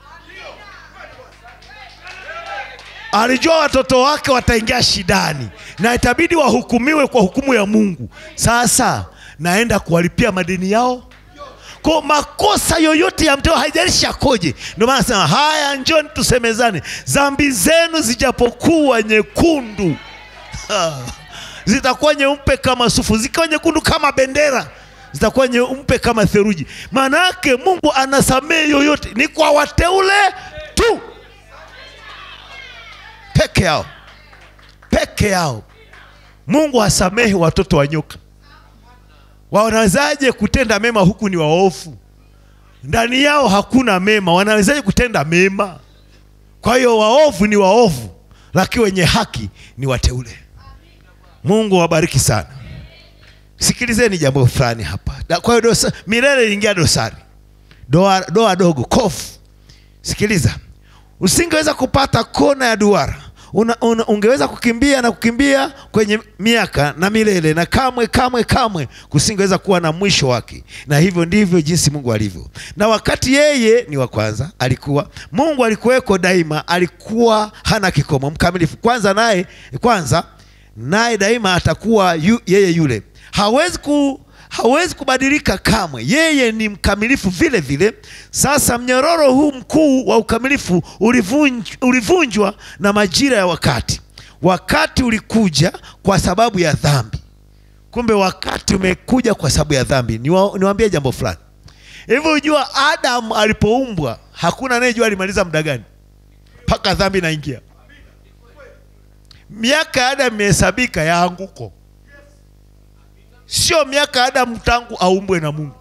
alijua watoto wake wataingia shidani na itabidi wahukumiwe kwa hukumu ya mungu sasa naenda kuwalipia madeni yao kwa makosa yoyote ya mteo haijalishi akoje ndio maana nasema haya njoni tusemezane dhambi zenu zijapokuwa nyekundu zitakuwa nyeupe kama sufu zikiwa nyekundu kama bendera zitakuwa nyeupe kama theruji maana yake mungu anasamehe yoyote ni kwa wateule tu peke yao peke yao mungu hasamehe watoto wa nyoka wanawezaje kutenda mema huku ni waofu ndani yao hakuna mema wanawezaje kutenda mema kwa hiyo waovu ni waovu lakini wenye haki ni wateule mungu wabariki sana sikilizeni jambo fulani hapa Da- kwa hiyo dosa- milele iliingia dosari doa, doa dogo kofu sikiliza usingeweza kupata kona ya duara una, una, ungeweza kukimbia na kukimbia kwenye miaka na milele na kamwe kamwe kamwe kusingeweza kuwa na mwisho wake na hivyo ndivyo jinsi mungu alivyo na wakati yeye ni wa kwanza alikuwa mungu alikuweko daima alikuwa hana kikomo mkamilifu kwanza naye kwanza naye daima atakuwa yu, yeye yule hawezi ku hawezi kubadilika kamwe yeye ni mkamilifu vile vile sasa mnyororo huu mkuu wa ukamilifu ulivunj, ulivunjwa na majira ya wakati wakati ulikuja kwa sababu ya dhambi kumbe wakati umekuja kwa sababu ya dhambi Niwa- niwaambie jambo fulani hivi ujua adamu alipoumbwa hakuna anayejua alimaliza muda gani mpaka dhambi inaingia miaka ya adamu imehesabika ya anguko sio miaka ya adamu tangu aumbwe na mungu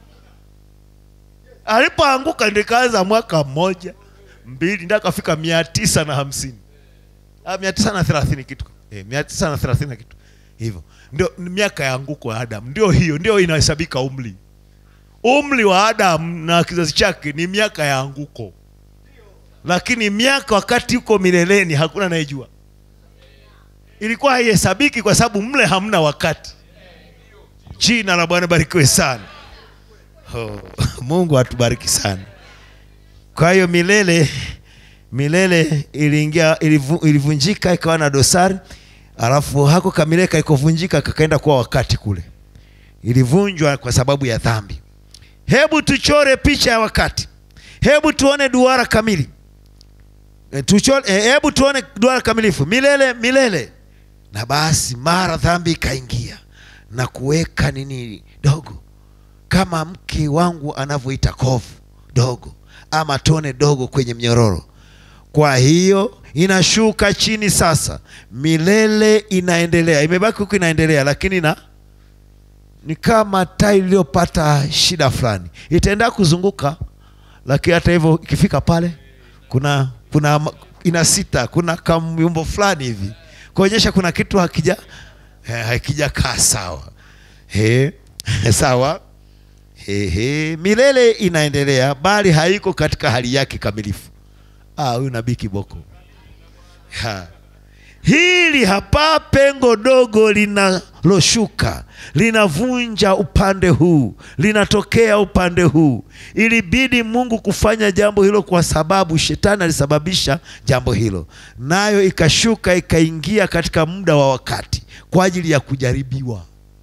alipoanguka ndikaanza mwaka mmoja mbili ndio akafika mia tisa na hamsini Ah, mia tisa na thelathini kitu eh, mia tisa na thelathini na kitu hivyo ndio ni miaka ya anguko ya adamu ndio hiyo ndio inahesabika umri umri wa adamu na kizazi chake ni miaka ya anguko lakini miaka wakati uko mileleni hakuna anayejua ilikuwa haihesabiki kwa sababu mle hamna wakati jina la bwana barikiwe sana oh, mungu atubariki sana kwa hiyo milele milele iliingia ilivu, ilivunjika ikawa na dosari alafu hako kamilele kaikovunjika kakaenda kuwa wakati kule ilivunjwa kwa sababu ya dhambi hebu tuchore picha ya wakati hebu tuone duara kamili E, tuchore, e, hebu tuone duara kamilifu milele milele na basi mara dhambi ikaingia na kuweka nini dogo kama mke wangu anavyoita kovu dogo ama tone dogo kwenye mnyororo kwa hiyo inashuka chini sasa milele inaendelea imebaki huku inaendelea lakini na ni kama tai iliyopata shida fulani itaendelea kuzunguka lakini hata hivyo ikifika pale kuna kuna ma- ina sita kuna kamyumbo fulani hivi kuonyesha kuna kitu hakija eh, hakijakaa sawa He, sawa He, he. milele inaendelea bali haiko katika hali yake kamilifu Ah, huyu nabii kiboko ha. hili hapa pengo dogo linaloshuka linavunja upande huu linatokea upande huu ilibidi mungu kufanya jambo hilo kwa sababu shetani alisababisha jambo hilo nayo ikashuka ikaingia katika muda wa wakati kwa ajili ya kujaribiwa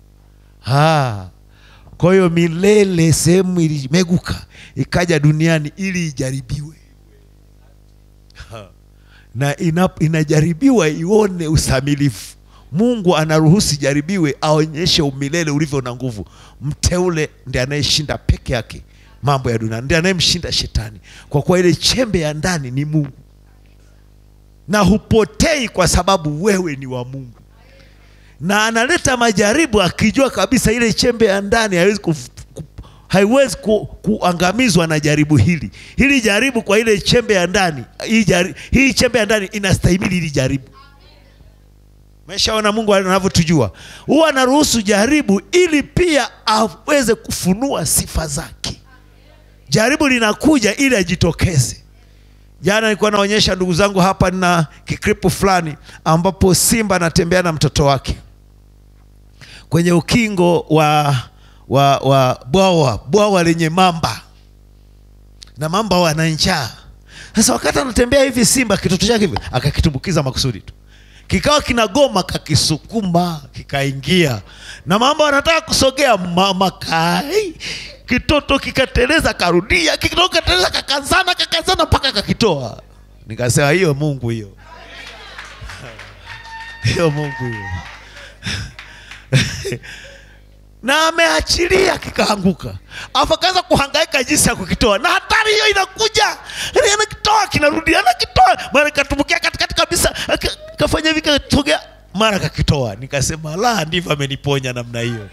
Ah. kwa hiyo milele sehemu ilimeguka ikaja duniani ili ijaribiwe Ha. na ina, inajaribiwa ione usamilifu mungu anaruhusu ijaribiwe aonyeshe umilele ulivyo na nguvu mteule ndi anayeshinda peke yake mambo ya dunia ndi anayemshinda shetani kwa kuwa ile chembe ya ndani ni mungu na hupotei kwa sababu wewe ni wa mungu na analeta majaribu akijua kabisa ile chembe ya ndani haiwezi kuf, ku, haiwezi ku, kuangamizwa na jaribu hili hili jaribu kwa ile chembe ya ndani hii, jari, hii chembe ya ndani inastahimili hili jaribu meshaona mungu anavyotujua huwa anaruhusu jaribu ili pia aweze kufunua sifa zake jaribu linakuja ili ajitokeze jana nilikuwa naonyesha ndugu zangu hapa na kikripu fulani ambapo simba anatembea na mtoto wake kwenye ukingo wa wa wa bwawa bwawa lenye mamba na mamba wana njaa sasa wakati anatembea hivi simba kitoto chake hivi akakitumbukiza makusudi tu kikawa kinagoma kakisukuma kikaingia na mamba wanataka kusogea mama kai kitoto kikateleza karudia kitoto kikateleza kakazana kakazana mpaka kakitoa nikasema hiyo mungu hiyo hiyo mungu hiyo na ameachilia kikaanguka afu akaanza kuhangaika jinsi ya kukitoa na hatari hiyo inakuja Yaani anakitoa kinarudi anakitoa mara katumbukia katikati kabisa aka- kafanya hivi katogea mara kakitoa nikasema la ndivyo ameniponya namna hiyo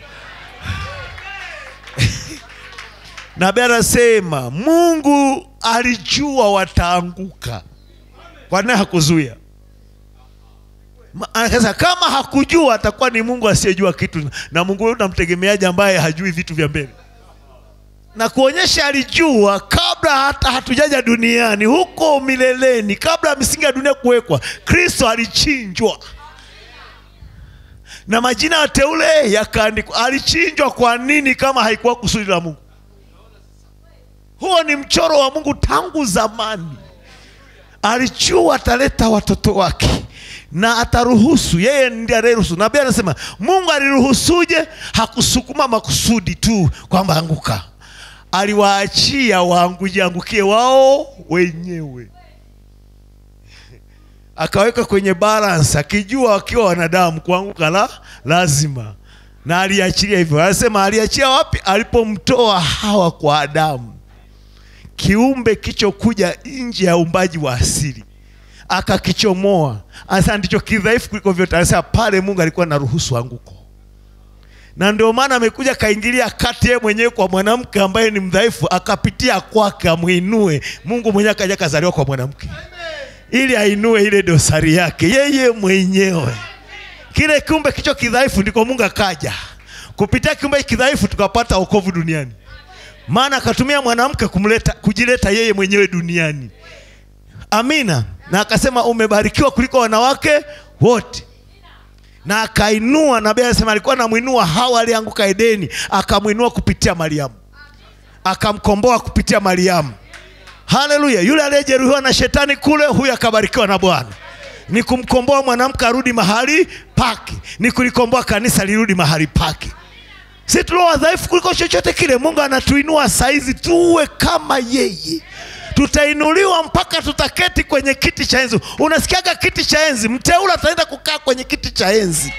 nabii anasema mungu alijua wataanguka kwa nini hakuzuia Ma- Sasa kama hakujua atakuwa ni Mungu asiyejua kitu, na Mungu wewe unamtegemeaje ambaye hajui vitu vya mbele? na kuonyesha alijua kabla hata hatujaja duniani huko mileleni kabla ya misingi ya dunia kuwekwa kristo alichinjwa na majina ya teule yakaandikwa alichinjwa kwa nini kama haikuwa kusudi la mungu huo ni mchoro wa mungu tangu zamani alijua ataleta watoto wake na ataruhusu yeye ndiye anayeruhusu nabii anasema mungu aliruhusuje hakusukuma makusudi tu kwamba anguka aliwaachia waangujiangukie wao wenyewe akaweka kwenye balance akijua wakiwa wanadamu kuanguka la lazima na aliachilia hivyo anasema aliachia wapi alipomtoa hawa kwa adamu kiumbe kichokuja nje ya umbaji wa asili akakichomoa asa ndicho kidhaifu kuliko vyote anasema pale mungu alikuwa naruhusu anguko na ndio maana amekuja kaingilia kati yeye mwenyewe kwa mwanamke ambaye ni mdhaifu akapitia kwake amwinue mungu mwenyewe akaja kazaliwa kwa mwanamke ili ainue ile dosari yake yeye mwenyewe kile kiumbe kicho kidhaifu ndiko mungu akaja kupitia kiumbe kidhaifu tukapata wokovu duniani maana akatumia mwanamke kumleta kujileta yeye mwenyewe duniani amina na akasema umebarikiwa kuliko wanawake wote na akainua nabii anasema alikuwa anamwinua hawa alianguka edeni akamwinua kupitia mariamu akamkomboa kupitia mariamu haleluya yule aliyejeruhiwa na shetani kule huyu akabarikiwa na bwana ni kumkomboa mwanamke arudi mahali pake ni kulikomboa kanisa lirudi mahali pake si tulio wadhaifu kuliko chochote kile mungu anatuinua saizi tuwe kama yeye tutainuliwa mpaka tutaketi kwenye kiti cha enzi unasikiaga kiti cha enzi mteule ataenda kukaa kwenye kiti cha enzi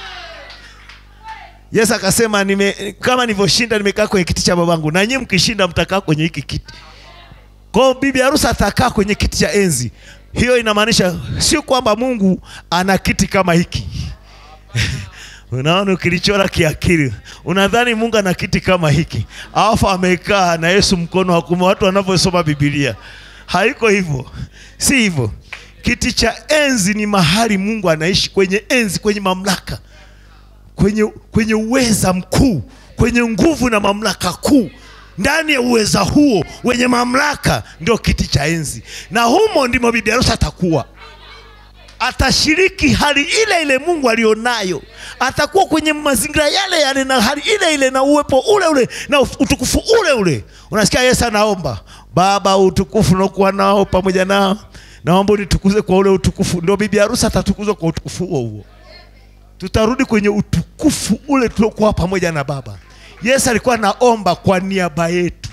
yesu akasema nime, kama nilivyoshinda nimekaa kwenye kiti cha babangu na nyinyi mkishinda mtakaa kwenye hiki kiti kwao bibi harusi atakaa kwenye kiti cha enzi hiyo inamaanisha sio kwamba mungu ana kiti kama hiki unaona ukilichora kiakili unadhani mungu ana kiti kama hiki alafu amekaa na yesu mkono wa kume watu wanavyosoma bibilia haiko hivyo si hivyo kiti cha enzi ni mahali mungu anaishi kwenye enzi kwenye mamlaka kwenye, kwenye uweza mkuu kwenye nguvu na mamlaka kuu ndani ya uweza huo wenye mamlaka ndio kiti cha enzi na humo ndimo bibi harusi atakuwa atashiriki hali ile ile mungu alionayo atakuwa kwenye mazingira yale yale na hali ile ile na uwepo ule ule na utukufu ule ule unasikia yesu anaomba baba utukufu unaokuwa nao pamoja nao naomba unitukuze kwa ule utukufu ndio bibi harusi atatukuzwa kwa utukufu huo huo tutarudi kwenye utukufu ule tuliokuwa pamoja na baba yesu alikuwa anaomba kwa niaba yetu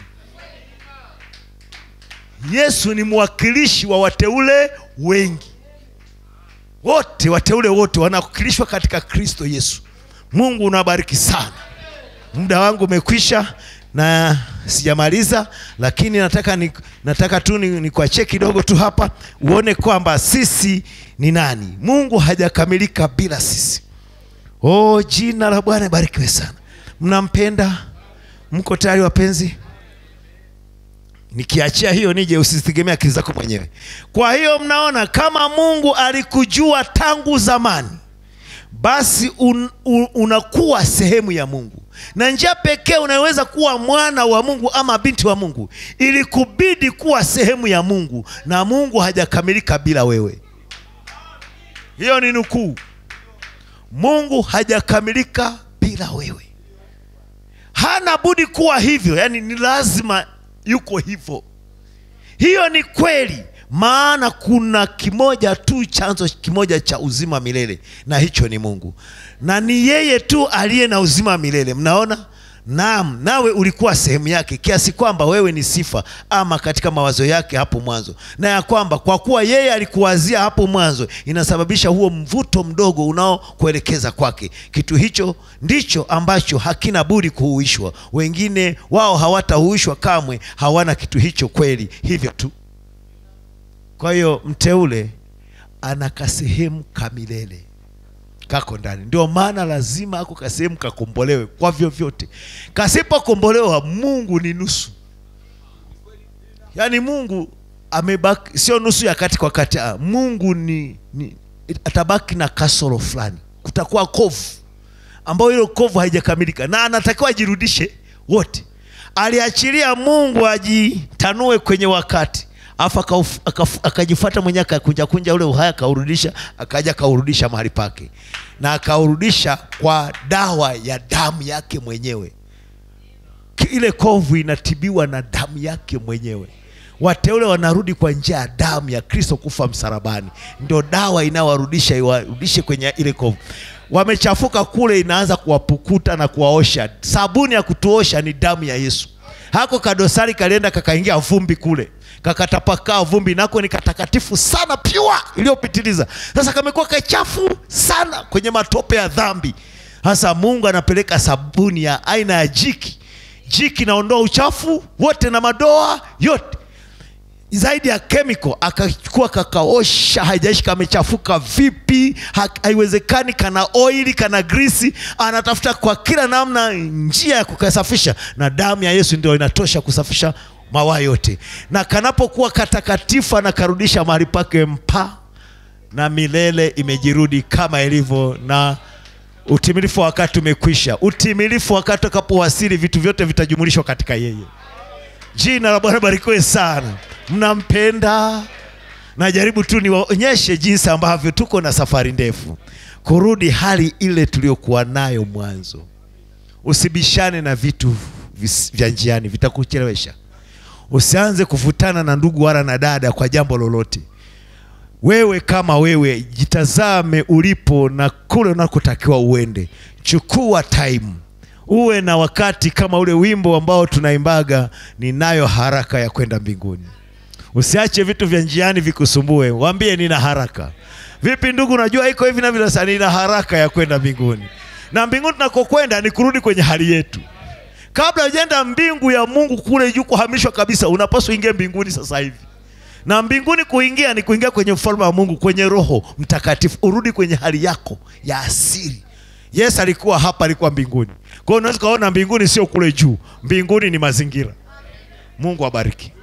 yesu ni mwakilishi wa wateule wengi wote wateule wote wanawakilishwa katika kristo yesu mungu unabariki sana muda wangu umekwisha na sijamaliza lakini nataka ni, nataka tu nikuachie ni kidogo tu hapa uone kwamba sisi ni nani mungu hajakamilika bila sisi oh jina la bwana barikiwe sana mnampenda mko tayari wapenzi nikiachia hiyo nije usitegemea akili zako mwenyewe kwa hiyo mnaona kama mungu alikujua tangu zamani basi un, un, unakuwa sehemu ya mungu na njia pekee unaweza kuwa mwana wa mungu ama binti wa mungu ili kubidi kuwa sehemu ya mungu na mungu hajakamilika bila wewe hiyo ni nukuu mungu hajakamilika bila wewe hana budi kuwa hivyo yaani ni lazima yuko hivyo hiyo ni kweli maana kuna kimoja tu chanzo kimoja cha uzima milele na hicho ni mungu na ni yeye tu aliye na uzima milele mnaona naam nawe ulikuwa sehemu yake kiasi kwamba wewe ni sifa ama katika mawazo yake hapo mwanzo na ya kwamba kwa kuwa yeye alikuwazia hapo mwanzo inasababisha huo mvuto mdogo unaokuelekeza kwake kitu hicho ndicho ambacho hakina budi kuhuishwa wengine wao hawatahuishwa kamwe hawana kitu hicho kweli hivyo tu kwa hiyo mteule ana kasehemu kamilele kako ndani ndio maana lazima ako kasehemu kakombolewe kwa vyovyote kasipokombolewa mungu ni nusu yaani mungu amebaki sio nusu ya kati kwa kati ah, mungu ni, ni atabaki na kasoro fulani kutakuwa kovu ambayo hilo kovu haijakamilika na anatakiwa ajirudishe wote aliachilia mungu ajitanue kwenye wakati afu akauf- akaf- akajifuata mwenyewe akakunjakunja ule uhai akaurudisha akaja akaurudisha mahali pake na akaurudisha kwa dawa ya damu yake mwenyewe Ki- ile kovu inatibiwa na damu yake mwenyewe wateule wanarudi kwa njia ya damu ya kristo kufa msalabani ndio dawa inayowarudisha iwarudishe kwenye ile kovu wamechafuka kule inaanza kuwapukuta na kuwaosha sabuni ya kutuosha ni damu ya yesu hako kadosari kalienda kakaingia vumbi kule kakatapakaa vumbi nako ni katakatifu sana pyua iliyopitiliza sasa kamekuwa kachafu sana kwenye matope ya dhambi sasa mungu anapeleka sabuni ya aina ya jiki jiki naondoa uchafu wote na madoa yote zaidi ya chemical akachukua kakaosha haijaishi kamechafuka vipi ha- haiwezekani kana oili kana grisi anatafuta kwa kila namna njia ya kukasafisha na damu ya yesu ndio inatosha kusafisha mawaa yote na kanapokuwa katakatifu anakarudisha mahali pake mpa na milele imejirudi kama ilivyo na utimilifu wa wakati umekwisha utimilifu wakati utakapowasili vitu vyote vitajumulishwa katika yeye jina la bwana barikiwe sana mnampenda najaribu tu niwaonyeshe jinsi ambavyo tuko na safari ndefu kurudi hali ile tuliyokuwa nayo mwanzo usibishane na vitu vis- vya njiani vitakuchelewesha usianze kuvutana na ndugu wala na dada kwa jambo lolote wewe kama wewe jitazame ulipo na kule unakotakiwa uende chukua time uwe na wakati kama ule wimbo ambao tunaimbaga ninayo haraka ya kwenda mbinguni usiache vitu vya njiani vikusumbue waambie nina haraka vipi ndugu unajua iko hivi na vile sasa nina haraka ya kwenda mbinguni na mbinguni tunakokwenda ni kurudi kwenye hali yetu kabla hujaenda mbingu ya mungu kule juu kuhamishwa kabisa unapaswa uingie mbinguni sasa hivi na mbinguni kuingia ni kuingia kwenye ufalme wa mungu kwenye roho mtakatifu urudi kwenye hali yako ya asili yesu alikuwa hapa alikuwa mbinguni kwa hiyo unaweza ukaona mbinguni sio kule juu mbinguni ni mazingira mungu abariki